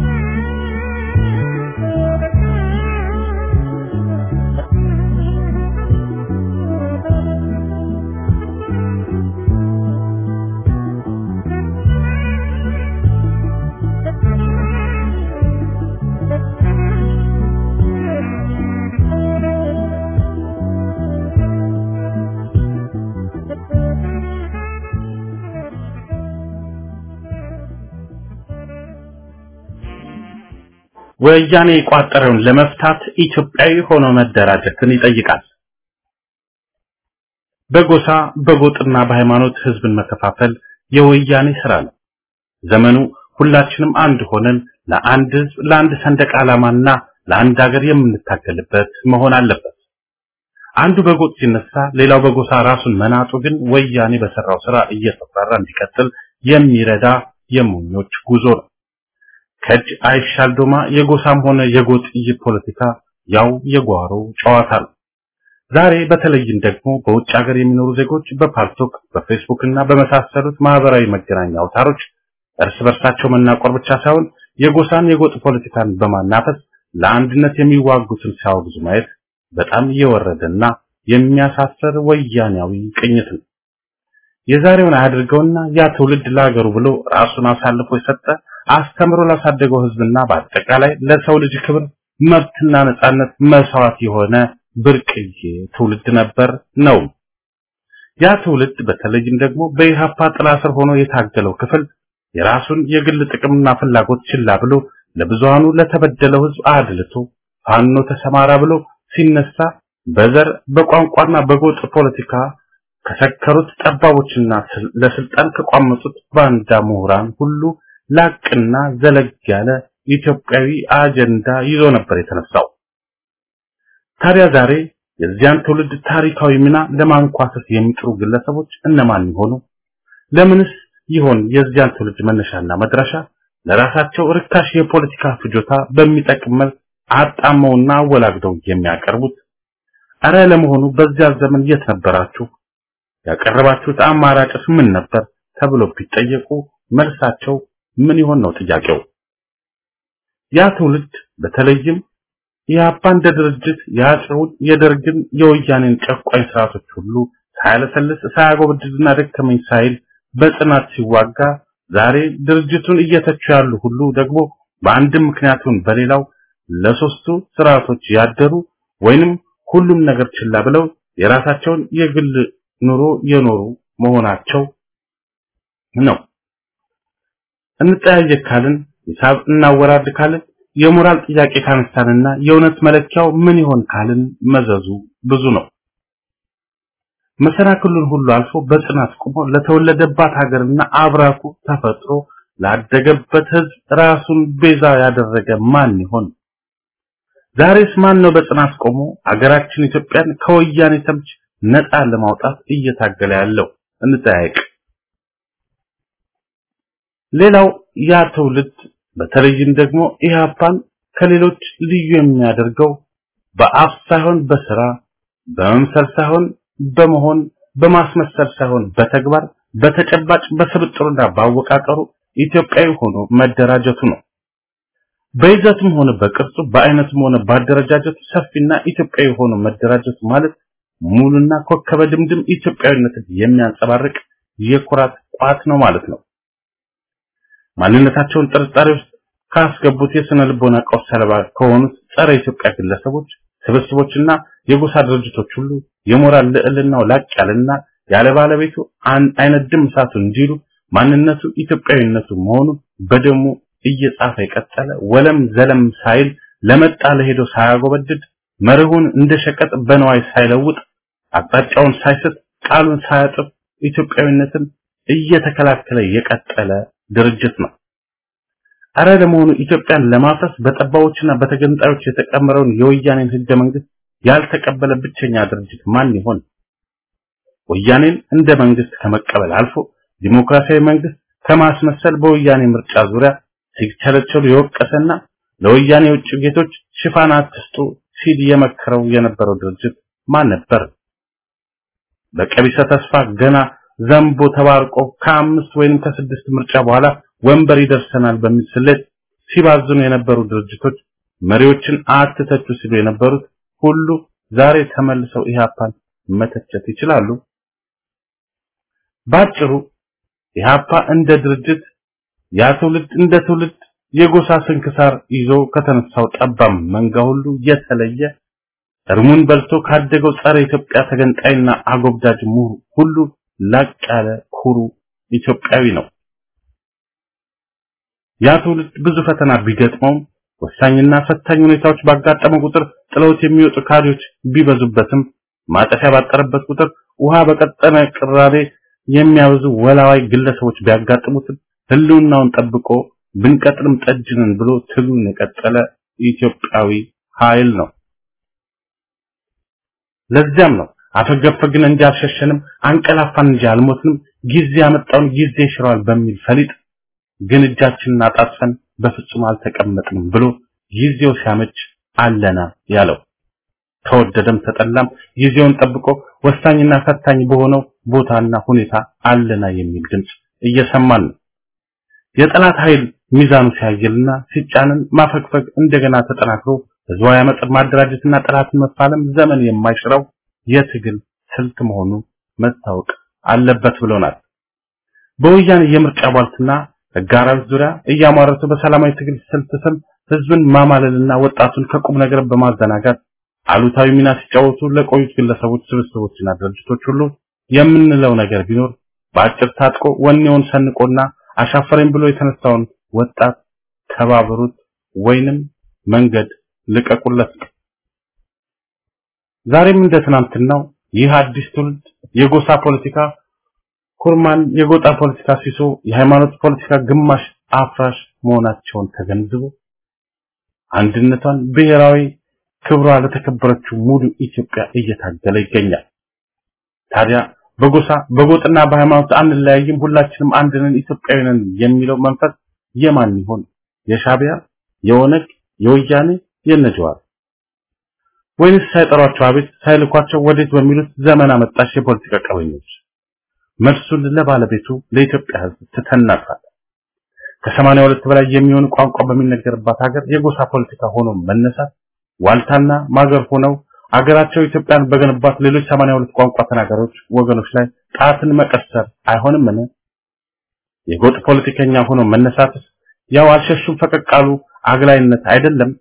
[SPEAKER 4] ወያኔ የቋጠረውን ለመፍታት ኢትዮጵያዊ ሆኖ መደራጀትን ይጠይቃል። በጎሳ በጎጥና በሃይማኖት ህዝብን መከፋፈል የወያኔ ስራ ነው። ዘመኑ ሁላችንም አንድ ሆነን ለአንድ ህዝብ፣ ለአንድ ሰንደቅ ዓላማና ለአንድ ሀገር የምንታገልበት መሆን አለበት። አንዱ በጎጥ ሲነሳ ሌላው በጎሳ ራሱን መናጡ ግን ወያኔ በሰራው ስራ እየተፈራ እንዲቀጥል የሚረዳ የሞኞች ጉዞ ነው። ከእጅ አይሻል ዶማ የጎሳም ሆነ የጎጥ ፖለቲካ ያው የጓሮ ጨዋታ ነው። ዛሬ በተለይም ደግሞ በውጭ ሀገር የሚኖሩ ዜጎች በፓልቶክ በፌስቡክ እና በመሳሰሉት ማህበራዊ መገናኛ አውታሮች እርስ በርሳቸው መናቆር ብቻ ሳይሆን የጎሳን የጎጥ ፖለቲካን በማናፈስ ለአንድነት የሚዋጉትን ሲያወግዙ ማየት በጣም የወረደና የሚያሳፍር ወያኔያዊ ቅኝት ነው። የዛሬውን አያድርገውና ያ ትውልድ ለሀገሩ ብሎ ራሱን አሳልፎ የሰጠ አስተምሮ ላሳደገው ህዝብና በአጠቃላይ ለሰው ልጅ ክብር መብትና ነጻነት መስዋዕት የሆነ ብርቅዬ ትውልድ ነበር ነው። ያ ትውልድ በተለይም ደግሞ በኢሃፓ ጥላ ስር ሆኖ የታገለው ክፍል የራሱን የግል ጥቅምና ፍላጎት ችላ ብሎ ለብዙሃኑ ለተበደለው ህዝብ አድልቶ ፋኖ ተሰማራ ብሎ ሲነሳ በዘር በቋንቋና በጎጥ ፖለቲካ ከሰከሩት ጠባቦችና ለስልጣን ከቋመጡት ባንዳ ምሁራን ሁሉ ላቅና ዘለግ ያለ ኢትዮጵያዊ አጀንዳ ይዞ ነበር የተነሳው። ታዲያ ዛሬ የዚያን ትውልድ ታሪካዊ ሚና ለማንኳሰስ የሚጥሩ ግለሰቦች እነማን ይሆኑ? ለምንስ ይሆን የዚያን ትውልድ መነሻና መድረሻ ለራሳቸው ርካሽ የፖለቲካ ፍጆታ በሚጠቅም መልክ አጣመውና አወላግደው የሚያቀርቡት? አረ ለመሆኑ በዚያ ዘመን የት ነበራችሁ? ያቀረባችሁት አማራጭስ ምን ነበር? ተብሎ ቢጠየቁ መልሳቸው ምን ይሆን ነው ጥያቄው። ያ ትውልድ በተለይም የአባ እንደ ድርጅት የአፄውን የደርግን የወያኔን ጨቋኝ ስርዓቶች ሁሉ ሳያለሰልስ ሳያጎብድድና ደከመኝ ሳይል በጽናት ሲዋጋ ዛሬ ድርጅቱን እየተቹ ያሉ ሁሉ ደግሞ በአንድም ምክንያቱን በሌላው ለሶስቱ ስርዓቶች ያደሩ ወይንም ሁሉም ነገር ችላ ብለው የራሳቸውን የግል ኑሮ የኖሩ መሆናቸው ነው። እንጠያየቅ ካልን ሂሳብ እናወራድ ካልን የሞራል ጥያቄ ካነሳንና የእውነት መለኪያው ምን ይሆን ካልን መዘዙ ብዙ ነው። መሰናክሉን ሁሉ አልፎ በጽናት ቆሞ ለተወለደባት ሀገርና አብራኩ ተፈጥሮ ላደገበት ህዝብ ራሱን ቤዛ ያደረገ ማን ይሆን? ዛሬስ ማን ነው በጽናት ቆሞ አገራችን ኢትዮጵያን ከወያኔ ተምች ነፃ ለማውጣት እየታገለ ያለው? እንጠያየቅ። ሌላው ያ ትውልድ በተለይም ደግሞ ኢህአፓን ከሌሎች ልዩ የሚያደርገው በአፍ ሳይሆን በስራ በመምሰል ሳይሆን በመሆን በማስመሰል ሳይሆን በተግባር በተጨባጭ በስብጥሩና ባወቃቀሩ ኢትዮጵያዊ ሆኖ መደራጀቱ ነው። በይዘቱም ሆነ በቅርጹ በአይነቱም ሆነ ባደረጃጀቱ ሰፊና ኢትዮጵያዊ ሆኖ መደራጀቱ ማለት ሙሉና ኮከበ ድምድም ኢትዮጵያዊነትን የሚያንጸባርቅ የኩራት ቋት ነው ማለት ነው። ማንነታቸውን ጥርጣሬ ውስጥ ካስገቡት የስነ ልቦና ቀውስ ሰለባ ከሆኑት ጸረ ኢትዮጵያ ግለሰቦች ስብስቦችና የጎሳ ድርጅቶች ሁሉ የሞራል ልዕልናው ላቅ ያለና ያለ ባለቤቱ አይነድም እሳቱ እንዲሉ ማንነቱ ኢትዮጵያዊነቱ መሆኑ በደሙ እየጻፈ የቀጠለ ወለም ዘለም ሳይል ለመጣ ለሄዶ ሳያጎበድድ መርሁን እንደ ሸቀጥ በነዋይ ሳይለውጥ አቅጣጫውን ሳይስት ቃሉን ሳያጥፍ ኢትዮጵያዊነትን እየተከላከለ የቀጠለ ድርጅት ነው። አረ ለመሆኑ ኢትዮጵያን ለማፍረስ በጠባዎችና በተገንጣዮች የተቀመረውን የወያኔን ህገ መንግስት ያልተቀበለ ብቸኛ ድርጅት ማን ይሆን? ወያኔን እንደ መንግስት ከመቀበል አልፎ ዲሞክራሲያዊ መንግስት ከማስመሰል በወያኔ ምርጫ ዙሪያ ሲቸለቸሉ የወቀሰና ለወያኔ የውጭ ጌቶች ሽፋን አትስጡ ሲል የመከረው የነበረው ድርጅት ማን ነበር? በቀቢሰ ተስፋ ገና ዘንቦ ተባርቆ ከአምስት ወይንም ከስድስት ምርጫ በኋላ ወንበር ይደርሰናል በሚል ስሌት ሲባዝኑ የነበሩ ድርጅቶች መሪዎችን አትተቹ ሲሉ የነበሩት ሁሉ ዛሬ ተመልሰው ኢህአፓን መተቸት ይችላሉ። ባጭሩ ኢህአፓ እንደ ድርጅት ያ ትውልድ እንደ ትውልድ የጎሳ ስንክሳር ይዞ ከተነሳው ጠባም መንጋ ሁሉ የተለየ እርሙን በልቶ ካደገው ጸረ ኢትዮጵያ ተገንጣይና አጎብዳጅ ምሁር ሁሉ ላቅ ያለ ኩሩ ኢትዮጵያዊ ነው። ያ ትውልድ ብዙ ፈተና ቢገጥመውም ወሳኝና ፈታኝ ሁኔታዎች ባጋጠመ ቁጥር ጥለውት የሚወጡ ካድሬዎች ቢበዙበትም ማጠፊያ ባጠረበት ቁጥር ውሃ በቀጠነ ቅራሬ የሚያበዙ ወላዋይ ግለሰቦች ቢያጋጥሙትም ህልውናውን ጠብቆ ብንቀጥልም ጠጅንን ብሎ ትግሉን የቀጠለ ኢትዮጵያዊ ኃይል ነው። ለዚያም ነው አፈገፈግን እንጂ አልሸሸንም፣ አንቀላፋን እንጂ አልሞትንም፣ ጊዜ ያመጣውን ጊዜ ይሽረዋል በሚል ፈሊጥ ግን እጃችንን አጣጥፈን በፍጹም አልተቀመጥንም ብሎ ጊዜው ሲያመች አለና ያለው ተወደደም ተጠላም ጊዜውን ጠብቆ ወሳኝና ፈታኝ በሆነው ቦታና ሁኔታ አለና የሚል ድምጽ እየሰማን ነው። የጠላት ኃይል ሚዛኑ ሲያየልና ሲጫንን ማፈግፈግ እንደገና ተጠናክሮ ህዝባዊ አመፅን ማደራጀትና ጠላትን መፋለም ዘመን የማይሽረው የትግል ስልት መሆኑ መታወቅ አለበት ብሎናል። በወያኔ የምርጫ ቧልትና ህጋራዎች ዙሪያ እያሟረቱ በሰላማዊ ትግል ስልት ስም ህዝብን ማማለልና ወጣቱን ከቁም ነገር በማዘናጋት አሉታዊ ሚና ሲጫወቱ ለቆዩት ግለሰቦች፣ ስብስቦችና ድርጅቶች ሁሉ የምንለው ነገር ቢኖር በአጭር ታጥቆ ወኔውን ሰንቆና አሻፈረኝ ብሎ የተነሳውን ወጣት ተባበሩት ወይንም መንገድ ልቀቁለት። ዛሬም እንደ ትናንትናው ይህ አዲስ ትውልድ የጎሳ ፖለቲካ ኩርማን፣ የጎጣ ፖለቲካ ሲሶ፣ የሃይማኖት ፖለቲካ ግማሽ አፍራሽ መሆናቸውን ተገንዝቦ አንድነቷን ብሔራዊ ክብሯ ለተከበረችው ሙሉ ኢትዮጵያ እየታገለ ይገኛል። ታዲያ በጎሳ በጎጥና በሃይማኖት አንለያይም፣ ሁላችንም አንድ ነን፣ ኢትዮጵያዊ ነን የሚለው መንፈስ የማን ይሆን? የሻቢያ፣ የኦነግ፣ የወያኔ፣ የነጀዋር ወይንስ ሳይጠሯቸው አቤት ሳይልኳቸው ወዴት በሚሉት ዘመን አመጣሽ የፖለቲካ ቀበኞች? መልሱን ለባለቤቱ ለኢትዮጵያ ሕዝብ ትተናፋል። ከሰማንያ ሁለት በላይ የሚሆኑ ቋንቋ በሚነገርባት ሀገር የጎሳ ፖለቲካ ሆኖ መነሳት ዋልታና ማገር ሆነው አገራቸው ኢትዮጵያን በገነባት ሌሎች 82 ቋንቋ ተናጋሪዎች ወገኖች ላይ ጣትን መቀሰር አይሆንምን? የጎጥ ፖለቲከኛ ሆኖ መነሳትስ ያው አልሸሹም ፈቀቅ አሉ አግላይነት አይደለም?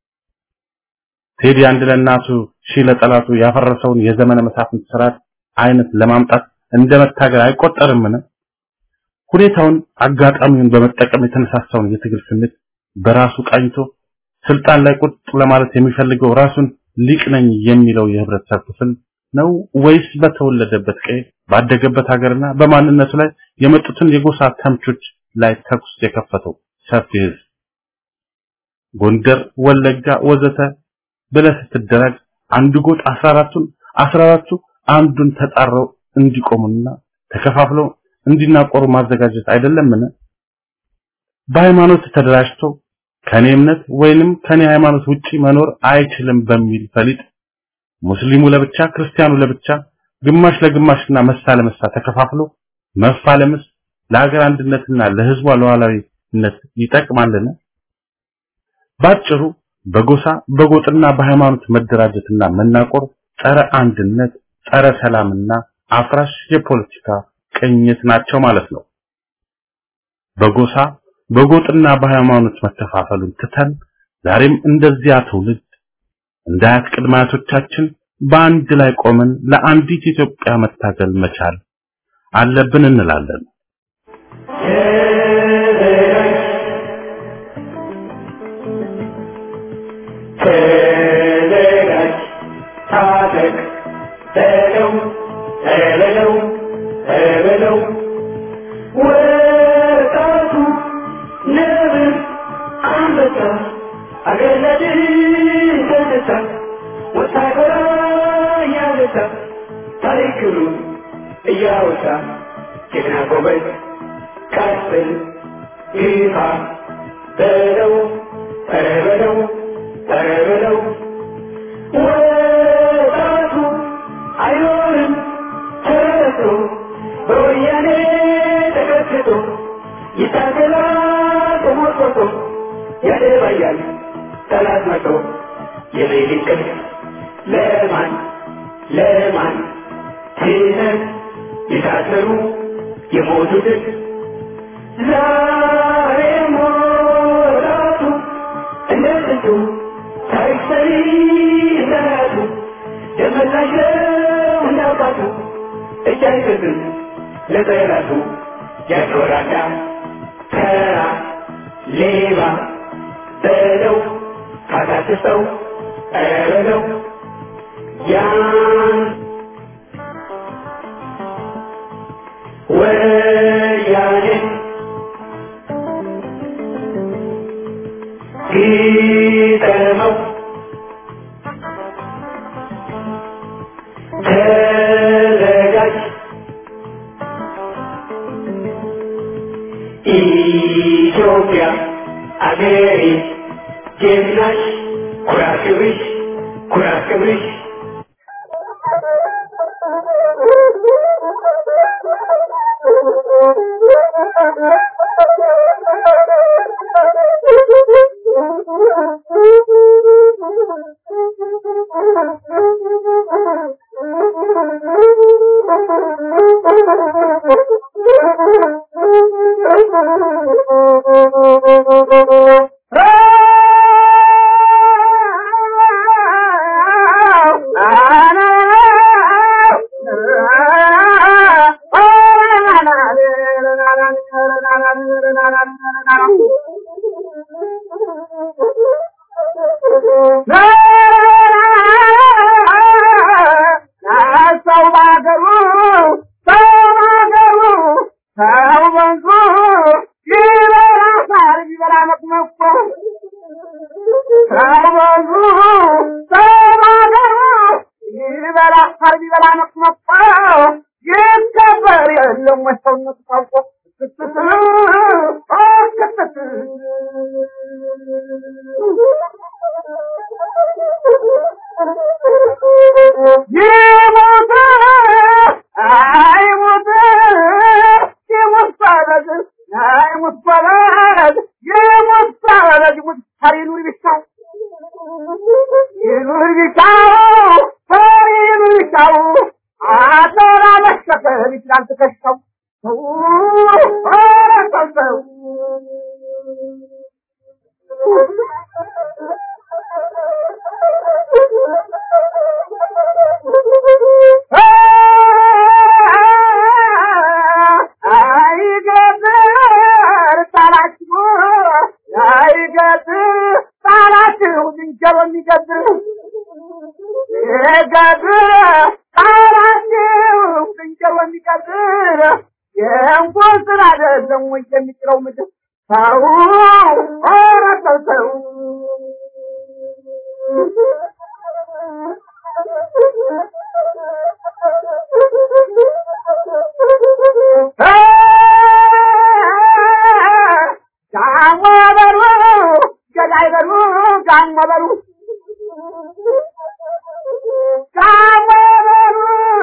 [SPEAKER 4] ቴዲ አንድ ለእናቱ ሺህ ለጠላቱ ያፈረሰውን የዘመነ መሳፍንት ስርዓት አይነት ለማምጣት እንደ መታገል አይቆጠርምን? ሁኔታውን አጋጣሚውን በመጠቀም የተነሳሳውን የትግል ስሜት በራሱ ቃኝቶ ስልጣን ላይ ቁጥ ለማለት የሚፈልገው ራሱን ሊቅ ነኝ የሚለው የህብረተሰብ ክፍል ነው ወይስ በተወለደበት ቀይ ባደገበት ሀገርና በማንነቱ ላይ የመጡትን የጎሳ ተምቾች ላይ ተኩስ የከፈተው ሰፊ ህዝብ? ጎንደር፣ ወለጋ ወዘተ ብለህ ስትደራጅ አንዱ ጎጥ 14ቱን 14ቱ አንዱን ተጣረው እንዲቆሙና ተከፋፍለው እንዲናቆሩ ማዘጋጀት አይደለምን? በሃይማኖት ተደራጅቶ ከኔ እምነት ወይንም ከኔ ሃይማኖት ውጪ መኖር አይችልም በሚል ፈሊጥ ሙስሊሙ ለብቻ ክርስቲያኑ ለብቻ ግማሽ ለግማሽና መሳ ለመሳ ተከፋፍሎ መፋለምስ ለሀገር አንድነትና ለህዝቧ ሉዓላዊነት ይጠቅማልን? ባጭሩ በጎሳ በጎጥና በሃይማኖት መደራጀትና መናቆር ጸረ አንድነት፣ ጸረ ሰላምና አፍራሽ የፖለቲካ ቅኝት ናቸው ማለት ነው። በጎሳ በጎጥና በሃይማኖት መከፋፈሉን ትተን ዛሬም እንደዚያ ትውልድ እንደ አያት ቅድመ አያቶቻችን በአንድ ላይ ቆመን ለአንዲት ኢትዮጵያ መታገል መቻል አለብን እንላለን።
[SPEAKER 2] ተዘጋጅ፣ ታጠቅ፣ በለው በለው በለው ወጣቱ ነብር አንበሳ አገር ለድል ተነሳ ወታደራ እያነሳ ታሪክ ክብሩን እያወሳ ጀግና ጎበዝ ቀጥል ግፋ በለው ኧረ በለው ኧረ በለው ወጣቱ አይኖርም ተረቶ በወያኔ ተቀጥቅጦ ይታገላል ተሞርቆቶ ያደባያል ጠላት መቶ የሌሊት ቅልፍ ለማን ለማን ትነት የታሰሩ የሞቱትን ዛሬ ሞራቱ እንደ ጥንቱ ታሪክ ሰሪ እንደራቱ ደመላሽ ነው እንዳባቱ እጅ አይሰጥም ለጠላቱ ያስወራዳ ተራ ሌባ በለው ካታትሰው ኧረ በለው ያን ወያኔ
[SPEAKER 5] ተዘጋጅ ኢትዮጵያ አገሬ ጀግናሽ ኩራት ክብርሽ ኩራት ክብርሽ
[SPEAKER 2] ሰው ባገሩ ሰው ባገሩ ሰው ወንዙ ይበላ ሳር ይበላ መቅመቆ ሰው ወንዙ ሰው ባገሩ ይበላ ሳር ይበላ መቅመቆ ይከበር የለም ወይ ሰውነቱ ታውቆ ይሞት አይሞት ይሞት ባለግ አይሞት ባለግ ይሞት ባለግ ይሞት ፈሪ ኑር ቢሻው ይኑር ቢሻው ፈሪ ኑር ቢሻው አደራ መሸከም ይችላል ትከሻው ሰው ኧረ ሰው አይገጥር ጣላችሁ አይገጥር ጣላችሁ ዝንጀሮ የሚገጥር ይገጥር ጣላችሁ ዝንጀሮ የሚገጥር የእንኳን ስራ አይደለም ወይ የሚጥለው ምድር ሰው ኧረ ሰው ሰው ጋሞ በሉ ገዳይ በሉ ጋሞ በሉ ጋሞ በሉ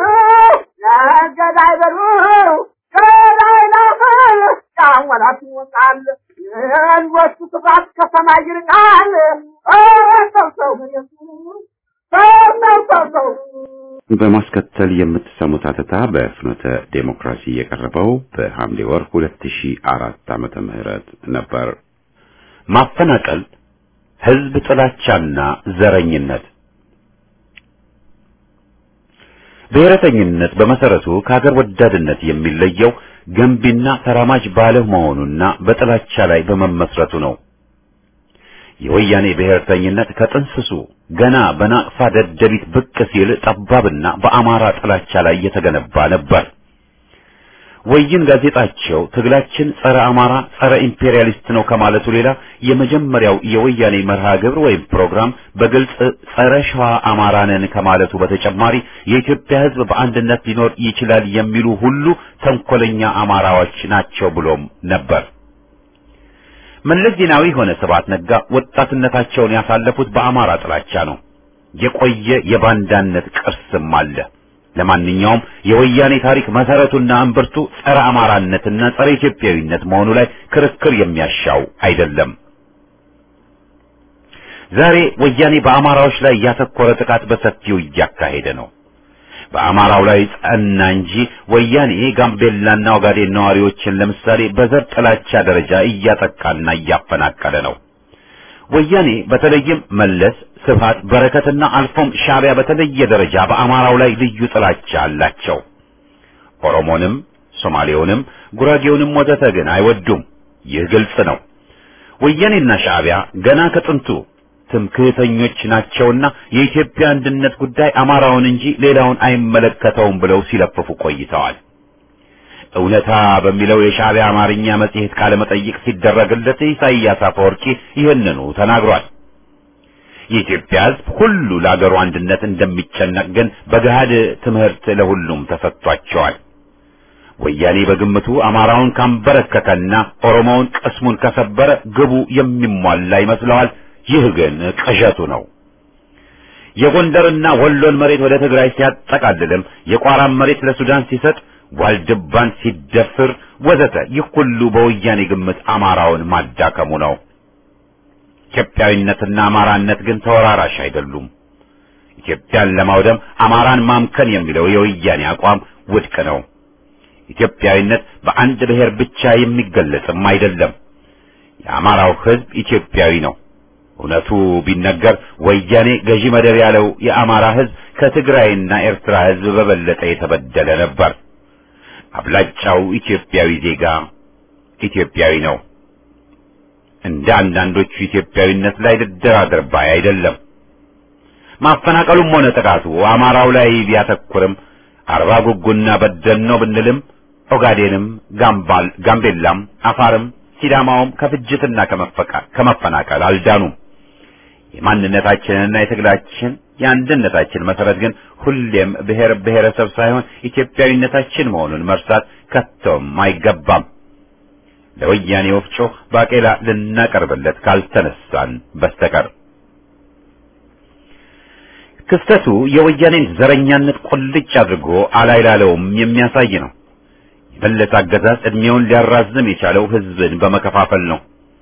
[SPEAKER 2] ገዳይ በሉ ገዳይ ናፈል ጋሞ ላት ይወጣል የወሱ ስፋት ከሰማይ ይርቃል ሰው ሰው ሰው ሰው ሰው ሰው
[SPEAKER 1] በማስከተል የምትሰሙት አተታ በፍኖተ ዴሞክራሲ የቀረበው በሐምሌ ወር 2004 ዓመተ ምህረት ነበር። ማፈናቀል፣ ህዝብ ጥላቻና ዘረኝነት። ብሔረተኝነት በመሰረቱ ከሀገር ወዳድነት የሚለየው ገንቢና ተራማጅ ባለመሆኑና በጥላቻ ላይ በመመስረቱ ነው። የወያኔ ብሔርተኝነት ከጥንስሱ ገና በናቅፋ ደደቢት ብቅ ሲል ጠባብና በአማራ ጥላቻ ላይ የተገነባ ነበር። ወይን ጋዜጣቸው ትግላችን ጸረ አማራ፣ ጸረ ኢምፔሪያሊስት ነው ከማለቱ ሌላ የመጀመሪያው የወያኔ መርሃ ግብር ወይም ፕሮግራም በግልጽ ጸረ ሸዋ አማራ ነን ከማለቱ በተጨማሪ የኢትዮጵያ ሕዝብ በአንድነት ሊኖር ይችላል የሚሉ ሁሉ ተንኮለኛ አማራዎች ናቸው ብሎም ነበር። መለስ ዜናዊ ሆነ ስብሐት ነጋ ወጣትነታቸውን ያሳለፉት በአማራ ጥላቻ ነው። የቆየ የባንዳነት ቅርስም አለ። ለማንኛውም የወያኔ ታሪክ መሰረቱና እምብርቱ ጸረ አማራነትና ጸረ ኢትዮጵያዊነት መሆኑ ላይ ክርክር የሚያሻው አይደለም። ዛሬ ወያኔ በአማራዎች ላይ ያተኮረ ጥቃት በሰፊው እያካሄደ ነው። በአማራው ላይ ጸና እንጂ ወያኔ ጋምቤላና ኦጋዴን ነዋሪዎችን ለምሳሌ በዘር ጥላቻ ደረጃ እያጠቃና እያፈናቀለ ነው። ወያኔ በተለይም መለስ፣ ስብሃት፣ በረከትና አልፎም ሻዕቢያ በተለየ ደረጃ በአማራው ላይ ልዩ ጥላቻ አላቸው። ኦሮሞንም፣ ሶማሌውንም፣ ጉራጌውንም ወዘተ ግን አይወዱም። ይህ ግልጽ ነው። ወያኔና ሻዕቢያ ገና ከጥንቱ ትምክህተኞች ናቸውና የኢትዮጵያ አንድነት ጉዳይ አማራውን እንጂ ሌላውን አይመለከተውም ብለው ሲለፍፉ ቆይተዋል። እውነታ በሚለው የሻዕቢያ አማርኛ መጽሔት ቃለ መጠይቅ ሲደረግለት ኢሳይያስ አፈወርቂ ይህንኑ ተናግሯል። የኢትዮጵያ ሕዝብ ሁሉ ለአገሩ አንድነት እንደሚጨነቅ ግን በገሃድ ትምህርት ለሁሉም ተሰጥቷቸዋል። ወያኔ በግምቱ አማራውን ካንበረከከና ኦሮሞውን ቅስሙን ከሰበረ ግቡ የሚሟላ ይመስለዋል። ይህ ግን ቅዠቱ ነው። የጎንደርና ወሎን መሬት ወደ ትግራይ ሲያጠቃልልም የቋራን መሬት ለሱዳን ሲሰጥ ዋልድባን ሲደፍር ወዘተ ይህ ሁሉ በወያኔ ግምት አማራውን ማዳከሙ ነው። ኢትዮጵያዊነትና አማራነት ግን ተወራራሽ አይደሉም። ኢትዮጵያን ለማውደም አማራን ማምከን የሚለው የወያኔ አቋም ውድቅ ነው። ኢትዮጵያዊነት በአንድ ብሔር ብቻ የሚገለጽም አይደለም። የአማራው ሕዝብ ኢትዮጵያዊ ነው። እውነቱ ቢነገር ወያኔ ገዢ መደብ ያለው የአማራ ሕዝብ ከትግራይና ኤርትራ ሕዝብ በበለጠ የተበደለ ነበር። አብላጫው ኢትዮጵያዊ ዜጋ ኢትዮጵያዊ ነው። እንደ አንዳንዶቹ ኢትዮጵያዊነት ላይ ልደራደር ባይ አይደለም። ማፈናቀሉም ሆነ ጥቃቱ አማራው ላይ ቢያተኩርም አርባ ጉጉና በደል ነው ብንልም ኦጋዴንም፣ ጋምባል፣ ጋምቤላም፣ አፋርም ሲዳማውም ከፍጅትና ከመፈናቀል አልዳኑም። የማንነታችንና የትግላችን የአንድነታችን መሰረት ግን ሁሌም ብሔር ብሔረሰብ ሳይሆን ኢትዮጵያዊነታችን መሆኑን መርሳት ከቶም አይገባም። ለወያኔ ወፍጮ ባቄላ ልናቀርብለት ካልተነሳን በስተቀር ክስተቱ የወያኔን ዘረኛነት ቁልጭ አድርጎ አላይላለውም የሚያሳይ ነው። የመለስ አገዛዝ ዕድሜውን ሊያራዝም የቻለው ሕዝብን በመከፋፈል ነው።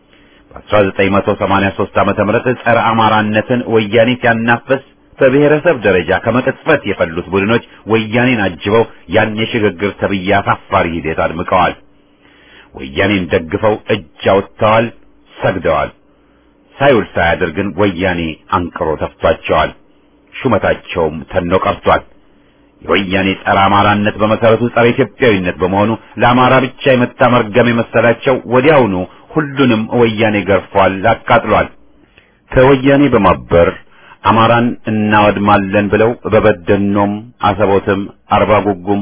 [SPEAKER 1] በ1983 ዓመተ ምህረት ጸረ አማራነትን ወያኔ ሲያናፍስ በብሔረሰብ ደረጃ ከመቅጽበት የፈሉት ቡድኖች ወያኔን አጅበው ያን የሽግግር ተብዬ አሳፋሪ ሂደት አድምቀዋል። ወያኔን ደግፈው እጅ አውጥተዋል፣ ሰግደዋል። ሳይውል ሳያድር ግን ወያኔ አንቅሮ ተፍቷቸዋል። ሹመታቸውም ተኖ ቀርቷል። የወያኔ ጸረ አማራነት በመሰረቱ ጸረ ኢትዮጵያዊነት በመሆኑ ለአማራ ብቻ የመጣ መርገም የመሰላቸው ወዲያውኑ ሁሉንም ወያኔ ገርፏል፣ አቃጥሏል። ከወያኔ በማበር አማራን እናወድማለን ብለው በበደኖም፣ አሰቦትም፣ አርባ ጉጉም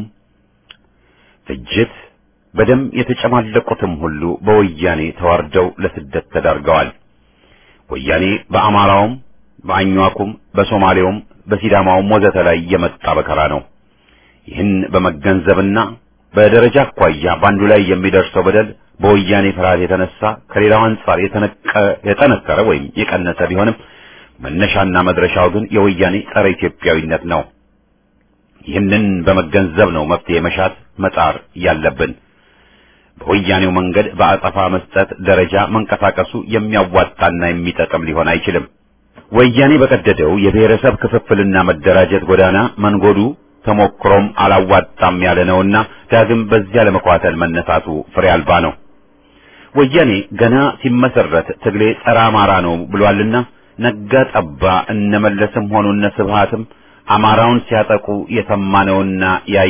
[SPEAKER 1] ፍጅት በደም የተጨማለቁትም ሁሉ በወያኔ ተዋርደው ለስደት ተዳርገዋል። ወያኔ በአማራውም በአኟኩም በሶማሌውም በሲዳማውም ወዘተ ላይ የመጣ በከራ ነው። ይህን በመገንዘብና በደረጃ አኳያ በአንዱ ላይ የሚደርሰው በደል በወያኔ ፍርሃት የተነሳ ከሌላው አንጻር የጠነከረ ወይም የቀነሰ ቢሆንም መነሻና መድረሻው ግን የወያኔ ጸረ ኢትዮጵያዊነት ነው። ይህንን በመገንዘብ ነው መፍትሄ መሻት መጣር ያለብን። በወያኔው መንገድ በአጸፋ መስጠት ደረጃ መንቀሳቀሱ የሚያዋጣና የሚጠቅም ሊሆን አይችልም። ወያኔ በቀደደው የብሔረሰብ ክፍፍልና መደራጀት ጎዳና መንጎዱ ተሞክሮም አላዋጣም ያለ ነውና ዳግም በዚያ ለመኳተል መነሳቱ ፍሬ አልባ ነው። ወያኔ ገና ሲመሰረት ትግሌ ጸረ አማራ ነው ብሏልና ነጋ ጠባ እነመለስም ሆኑ እነ ስብሃትም አማራውን ሲያጠቁ የሰማነውና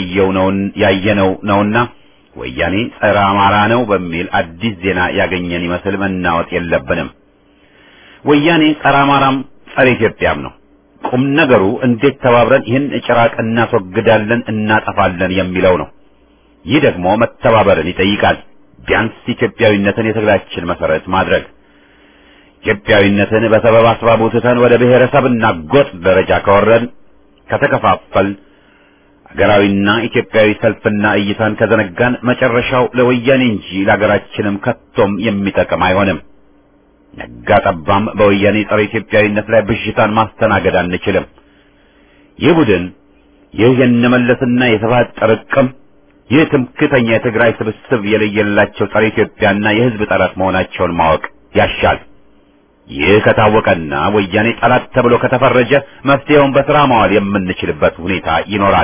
[SPEAKER 1] ያየነው ነውና ወያኔ ጸረ አማራ ነው በሚል አዲስ ዜና ያገኘን ይመስል መናወጥ የለብንም። ወያኔ ጸረ አማራም ጸረ ኢትዮጵያም ነው። ቁም ነገሩ እንዴት ተባብረን ይህን ጭራቅ እናስወግዳለን፣ እናጠፋለን የሚለው ነው። ይህ ደግሞ መተባበርን ይጠይቃል። ቢያንስ ኢትዮጵያዊነትን የትግላችን መሰረት ማድረግ ኢትዮጵያዊነትን በሰበብ አስባቡ ትተን ወደ ብሔረሰብና ጎጥ ደረጃ ከወረን ከተከፋፈል ሀገራዊና ኢትዮጵያዊ ሰልፍና እይታን ከዘነጋን መጨረሻው ለወያኔ እንጂ ለሀገራችንም ከቶም የሚጠቅም አይሆንም። ነጋ ጠባም በወያኔ ጸረ ኢትዮጵያዊነት ላይ ብዥታን ማስተናገድ አንችልም። ይህ ቡድን ይህ የነመለስና የስብሃት ጥርቅም ይህ ትምክተኛ የትግራይ ስብስብ የለየላቸው ጸረ ኢትዮጵያና የሕዝብ ጠላት መሆናቸውን ማወቅ ያሻል። ይህ ከታወቀና ወያኔ ጠላት ተብሎ ከተፈረጀ መፍትሄውን በስራ ማዋል የምንችልበት ሁኔታ ይኖራል።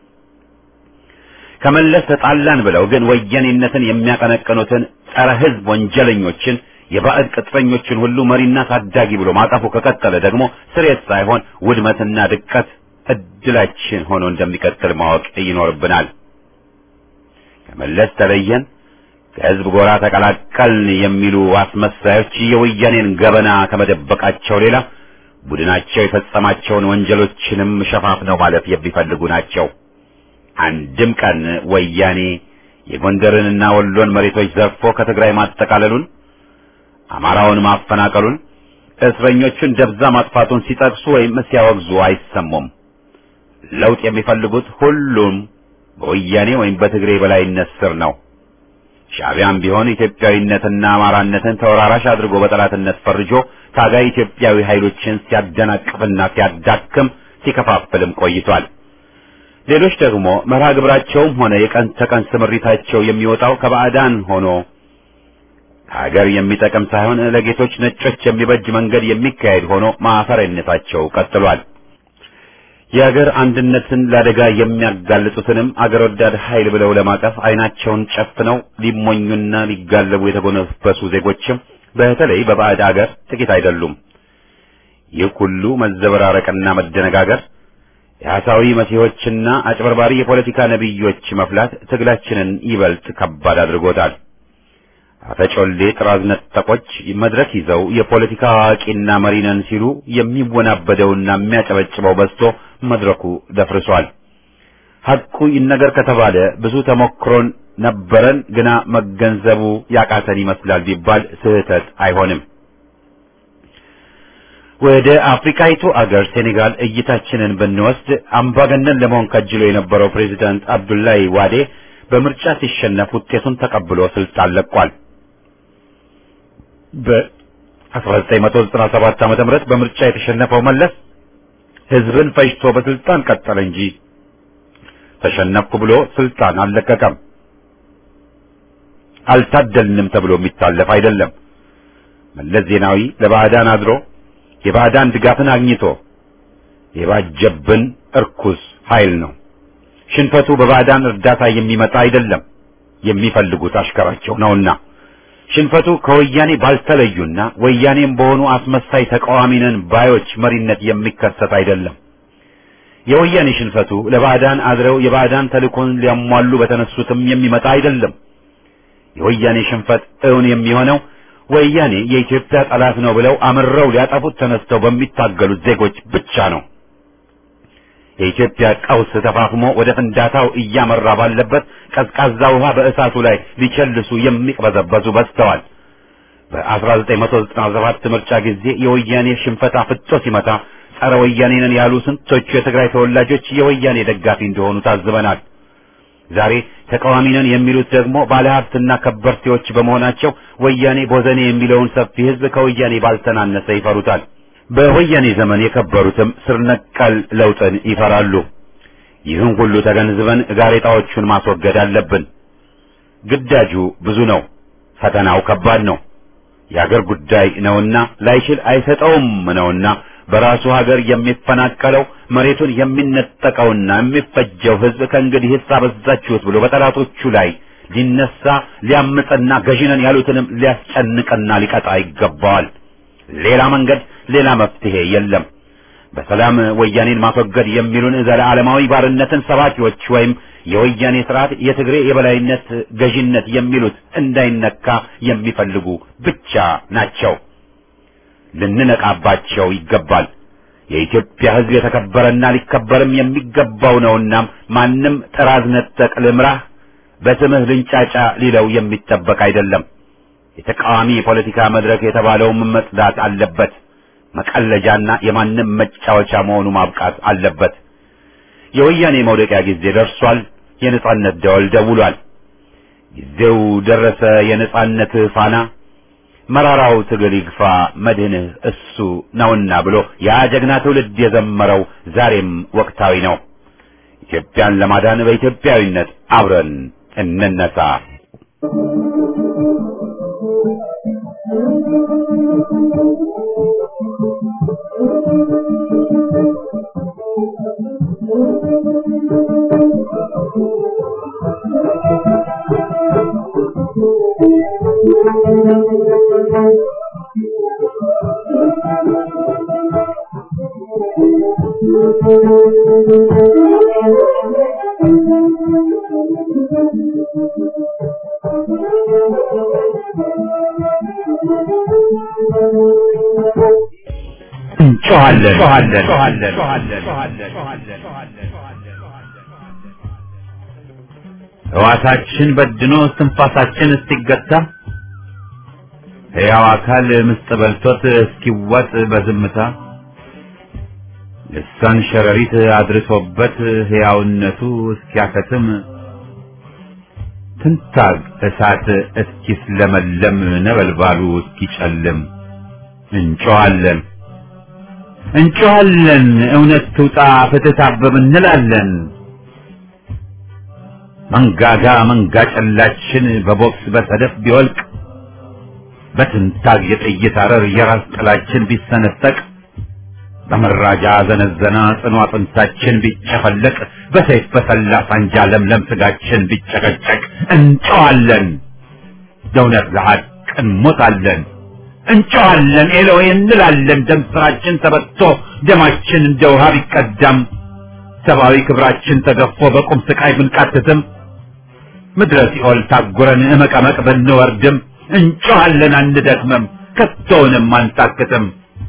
[SPEAKER 1] ከመለስ ተጣላን ብለው ግን ወያኔነትን የሚያቀነቅኑትን ጸረ ሕዝብ ወንጀለኞችን የባዕድ ቅጥረኞችን ሁሉ መሪና ታዳጊ ብሎ ማቀፉ ከቀጠለ ደግሞ ስሬት ሳይሆን ውድመትና ድቀት እድላችን ሆኖ እንደሚቀጥል ማወቅ ይኖርብናል። ከመለስ ተለየን፣ ከህዝብ ጎራ ተቀላቀልን የሚሉ አስመሳዮች የወያኔን ገበና ከመደበቃቸው ሌላ ቡድናቸው የፈጸማቸውን ወንጀሎችንም ሸፋፍነው ማለፍ የሚፈልጉ ናቸው። አንድም ቀን ወያኔ የጎንደርንና ወሎን መሬቶች ዘርፎ ከትግራይ ማጠቃለሉን፣ አማራውን ማፈናቀሉን፣ እስረኞቹን ደብዛ ማጥፋቱን ሲጠቅሱ ወይም ሲያወግዙ አይሰሙም። ለውጥ የሚፈልጉት ሁሉም በወያኔ ወይም በትግሬ በላይነት ስር ነው። ሻዕቢያም ቢሆን ኢትዮጵያዊነትና አማራነትን ተወራራሽ አድርጎ በጠላትነት ፈርጆ ታጋይ ኢትዮጵያዊ ኃይሎችን ሲያደናቅፍና ሲያዳክም ሲከፋፍልም ቆይቷል። ሌሎች ደግሞ መርሃ ግብራቸውም ሆነ የቀን ተቀን ስምሪታቸው የሚወጣው ከባዕዳን ሆኖ ሀገር የሚጠቅም ሳይሆን ለጌቶች ነጮች የሚበጅ መንገድ የሚካሄድ ሆኖ ማፈሪያነታቸው ቀጥሏል። የሀገር አንድነትን ለአደጋ የሚያጋልጡትንም አገር ወዳድ ኃይል ብለው ለማቀፍ አይናቸውን ጨፍነው ሊሞኙና ሊጋለቡ የተጎነበሱ ዜጎችም በተለይ በባዕድ አገር ጥቂት አይደሉም። ይህ ሁሉ መዘበራረቅና መደነጋገር የሐሳዊ መሲሖችና አጭበርባሪ የፖለቲካ ነቢዮች መፍላት ትግላችንን ይበልጥ ከባድ አድርጎታል። አፈጮሌ ጥራዝ ነጠቆች መድረክ ይዘው የፖለቲካ አዋቂና መሪ ነን ሲሉ የሚወናበደውና የሚያጨበጭበው በዝቶ መድረኩ ደፍርሷል። ሐቁ ይነገር ከተባለ ብዙ ተሞክሮን ነበረን፣ ግና መገንዘቡ ያቃተን ይመስላል ቢባል ስህተት አይሆንም። ወደ አፍሪካይቱ አገር ሴኔጋል እይታችንን ብንወስድ አምባገነን ለመሆን ከጅሎ የነበረው ፕሬዚዳንት አብዱላይ ዋዴ በምርጫ ሲሸነፍ ውጤቱን ተቀብሎ ስልጣን ለቋል። በ1997 ዓመተ ምህረት በምርጫ የተሸነፈው መለስ ህዝብን ፈጅቶ በስልጣን ቀጠለ እንጂ ተሸነፍኩ ብሎ ስልጣን አልለቀቀም። አልታደልንም ተብሎ የሚታለፍ አይደለም። መለስ ዜናዊ ለባዕዳን አድሮ የባዕዳን ድጋፍን አግኝቶ የባጀብን እርኩስ ኃይል ነው። ሽንፈቱ በባዕዳን እርዳታ የሚመጣ አይደለም፣ የሚፈልጉት አሽከራቸው ነውና። ሽንፈቱ ከወያኔ ባልተለዩና ወያኔም በሆኑ አስመሳይ ተቃዋሚ ነን ባዮች መሪነት የሚከሰት አይደለም። የወያኔ ሽንፈቱ ለባዕዳን አድረው የባዕዳን ተልእኮን ሊያሟሉ በተነሱትም የሚመጣ አይደለም። የወያኔ ሽንፈት እውን የሚሆነው ወያኔ የኢትዮጵያ ጠላት ነው ብለው አምረው ሊያጠፉት ተነስተው በሚታገሉት ዜጎች ብቻ ነው። የኢትዮጵያ ቀውስ ተፋፍሞ ወደ ፍንዳታው እያመራ ባለበት ቀዝቃዛ ውሃ በእሳቱ ላይ ሊቸልሱ የሚቅበዘበዙ በዝተዋል። በ1997 ምርጫ ጊዜ የወያኔ ሽንፈት አፍጦ ሲመታ ጸረ ወያኔ ነን ያሉ ስንቶቹ የትግራይ ተወላጆች የወያኔ ደጋፊ እንደሆኑ ታዝበናል። ዛሬ ተቃዋሚ ነን የሚሉት ደግሞ ባለሀብትና ከበርቴዎች በመሆናቸው ወያኔ ቦዘኔ የሚለውን ሰፊ ሕዝብ ከወያኔ ባልተናነሰ ይፈሩታል። በወያኔ ዘመን የከበሩትም ስር ነቀል ለውጥን ይፈራሉ። ይህን ሁሉ ተገንዝበን ጋሬጣዎቹን ማስወገድ አለብን። ግዳጁ ብዙ ነው፣ ፈተናው ከባድ ነው። የአገር ጉዳይ ነውና ላይችል አይሰጠውም ነውና በራሱ ሀገር የሚፈናቀለው መሬቱን የሚነጠቀውና የሚፈጀው ሕዝብ ከእንግዲህ አበዛችሁት ብሎ በጠላቶቹ ላይ ሊነሳ ሊያምፅና ገዢነን ያሉትንም ሊያስጨንቅና ሊቀጣ ይገባዋል። ሌላ መንገድ ሌላ መፍትሄ የለም። በሰላም ወያኔን ማስወገድ የሚሉን ዘለዓለማዊ ባርነትን ሰባኪዎች ወይም የወያኔ ስርዓት የትግሬ የበላይነት ገዢነት የሚሉት እንዳይነካ የሚፈልጉ ብቻ ናቸው። ልንነቃባቸው ይገባል። የኢትዮጵያ ሕዝብ የተከበረና ሊከበርም የሚገባው ነውና ማንም ጥራዝ ነጠቅ ልምራህ በስምህ ልንጫጫ ሊለው የሚጠበቅ አይደለም። የተቃዋሚ የፖለቲካ መድረክ የተባለውም መጽዳት አለበት። መቀለጃና የማንም መጫወቻ መሆኑ ማብቃት አለበት። የወያኔ መውደቂያ ጊዜ ደርሷል። የነጻነት ደወል ደውሏል። ጊዜው ደረሰ። የነጻነት ፋና መራራው ትግል ይግፋ መድህንህ እሱ ነውና ብሎ ያ ጀግና ትውልድ የዘመረው ዛሬም ወቅታዊ ነው። ኢትዮጵያን ለማዳን በኢትዮጵያዊነት አብረን እንነሳ። ሕዋሳችን በድኖ እስትንፋሳችን እስቲገታ ሕያው አካል ምስጥ በልቶት እስኪዋጥ በዝምታ ልሳን ሸረሪት አድርሶበት ሕያውነቱ እስኪያከትም ትንታግ እሳት እስኪስለመለም ነበልባሉ እስኪጨልም እንጮኻለን እንጮኻለን እውነት ትውጣ ፍትህ ታብብ እንላለን። መንጋጋ መንጋ ጨላችን በቦክስ በሰደፍ ቢወልቅ በትንታግ የጥይት አረር የራስ ጥላችን ቢሰነጠቅ በመራጃ ዘነዘና ጽኑ አጥንታችን ቢጨፈለቅ በሰይፍ በሰላ ሳንጃ ለምለም ስጋችን ቢጨቀጨቅ እንጨዋለን፣ ለእውነት ለሐቅ እንሞታለን። እንጨዋለን ኤሎይ እንላለን። ደም ስራችን ተበቶ ደማችን እንደ ውሃ ቢቀዳም ሰብአዊ ክብራችን ተገፎ በቁም ስቃይ ብንቃትትም ምድረ ሲኦል ታጉረን እመቀመቅ ብንወርድም እንጮኻለን አንደክምም፣ ከቶውንም አንታክትም።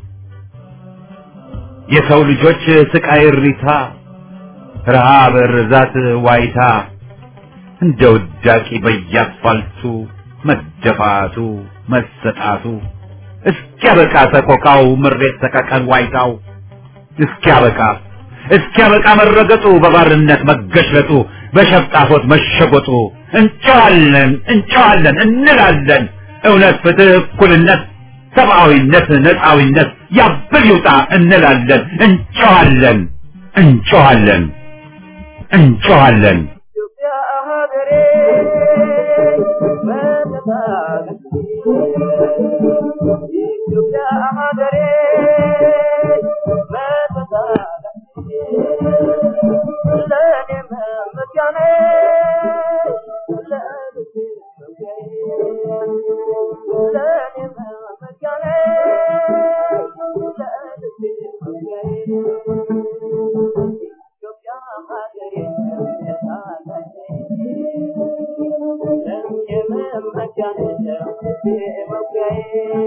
[SPEAKER 1] የሰው ልጆች ስቃይ እሪታ፣ ረሃብ፣ ርዛት፣ ዋይታ እንደ ውዳቂ በየአስፋልቱ መደፋቱ መሰጣቱ እስኪያበቃ ሰቆቃው ምሬት ሰቀቀን ዋይታው እስኪያበቃ እስኪያበቃ መረገጡ በባርነት መገሽለጡ በሸፍጣፎት መሸጎጡ እንጨዋለን እንጨዋለን እንላለን እውነት ፍትህ እኩልነት ሰብአዊነት ነፃዊነት ያብል ይውጣ እንላለን እንጨዋለን እንጨዋለን እንጨዋለን
[SPEAKER 2] ኢትዮጵያ ሀገሬ በተሳለች ኢትዮጵያ ሀገሬ በተሳለች ለእኔ መመኪያ ነሽ ለልቤ መውጊያዬ ለእኔ መመኪያ ነሽ ለልቤ መውጊያዬ ኢትዮጵያ ሀገሬ ተሳለች ለእኔ መመኪያ ነሽ ለልቤ መውጊያዬ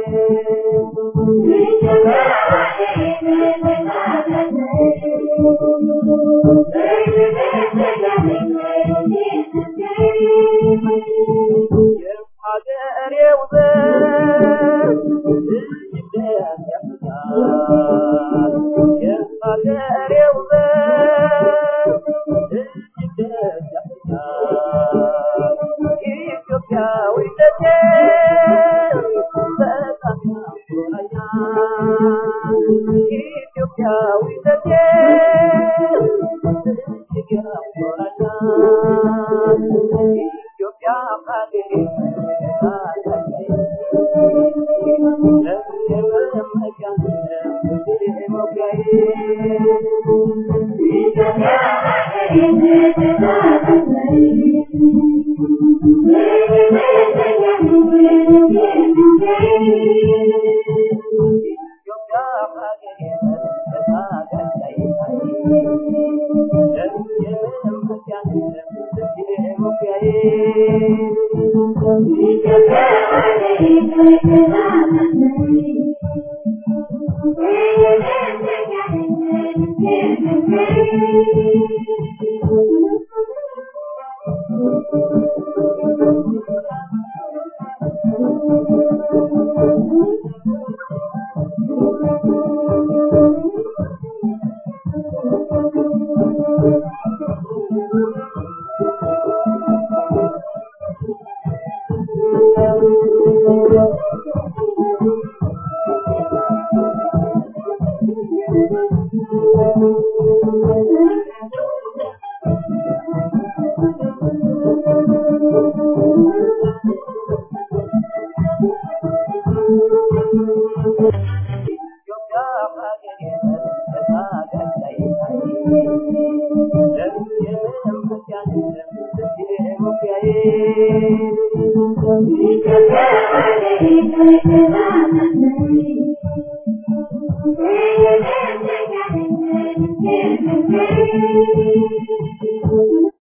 [SPEAKER 2] የሀገሬ ውበት እጅግ ደስ ያሰኛል። የሀገሬ ውበት እጅግ ደስ ያሰኛል። ኢትዮጵያዊነቴ በጣም ያኮራኛል። ኢትዮጵያዊነቴ እጅግ ያኮራኛል። ኢትዮጵያ ሀገሬ
[SPEAKER 6] Thank you.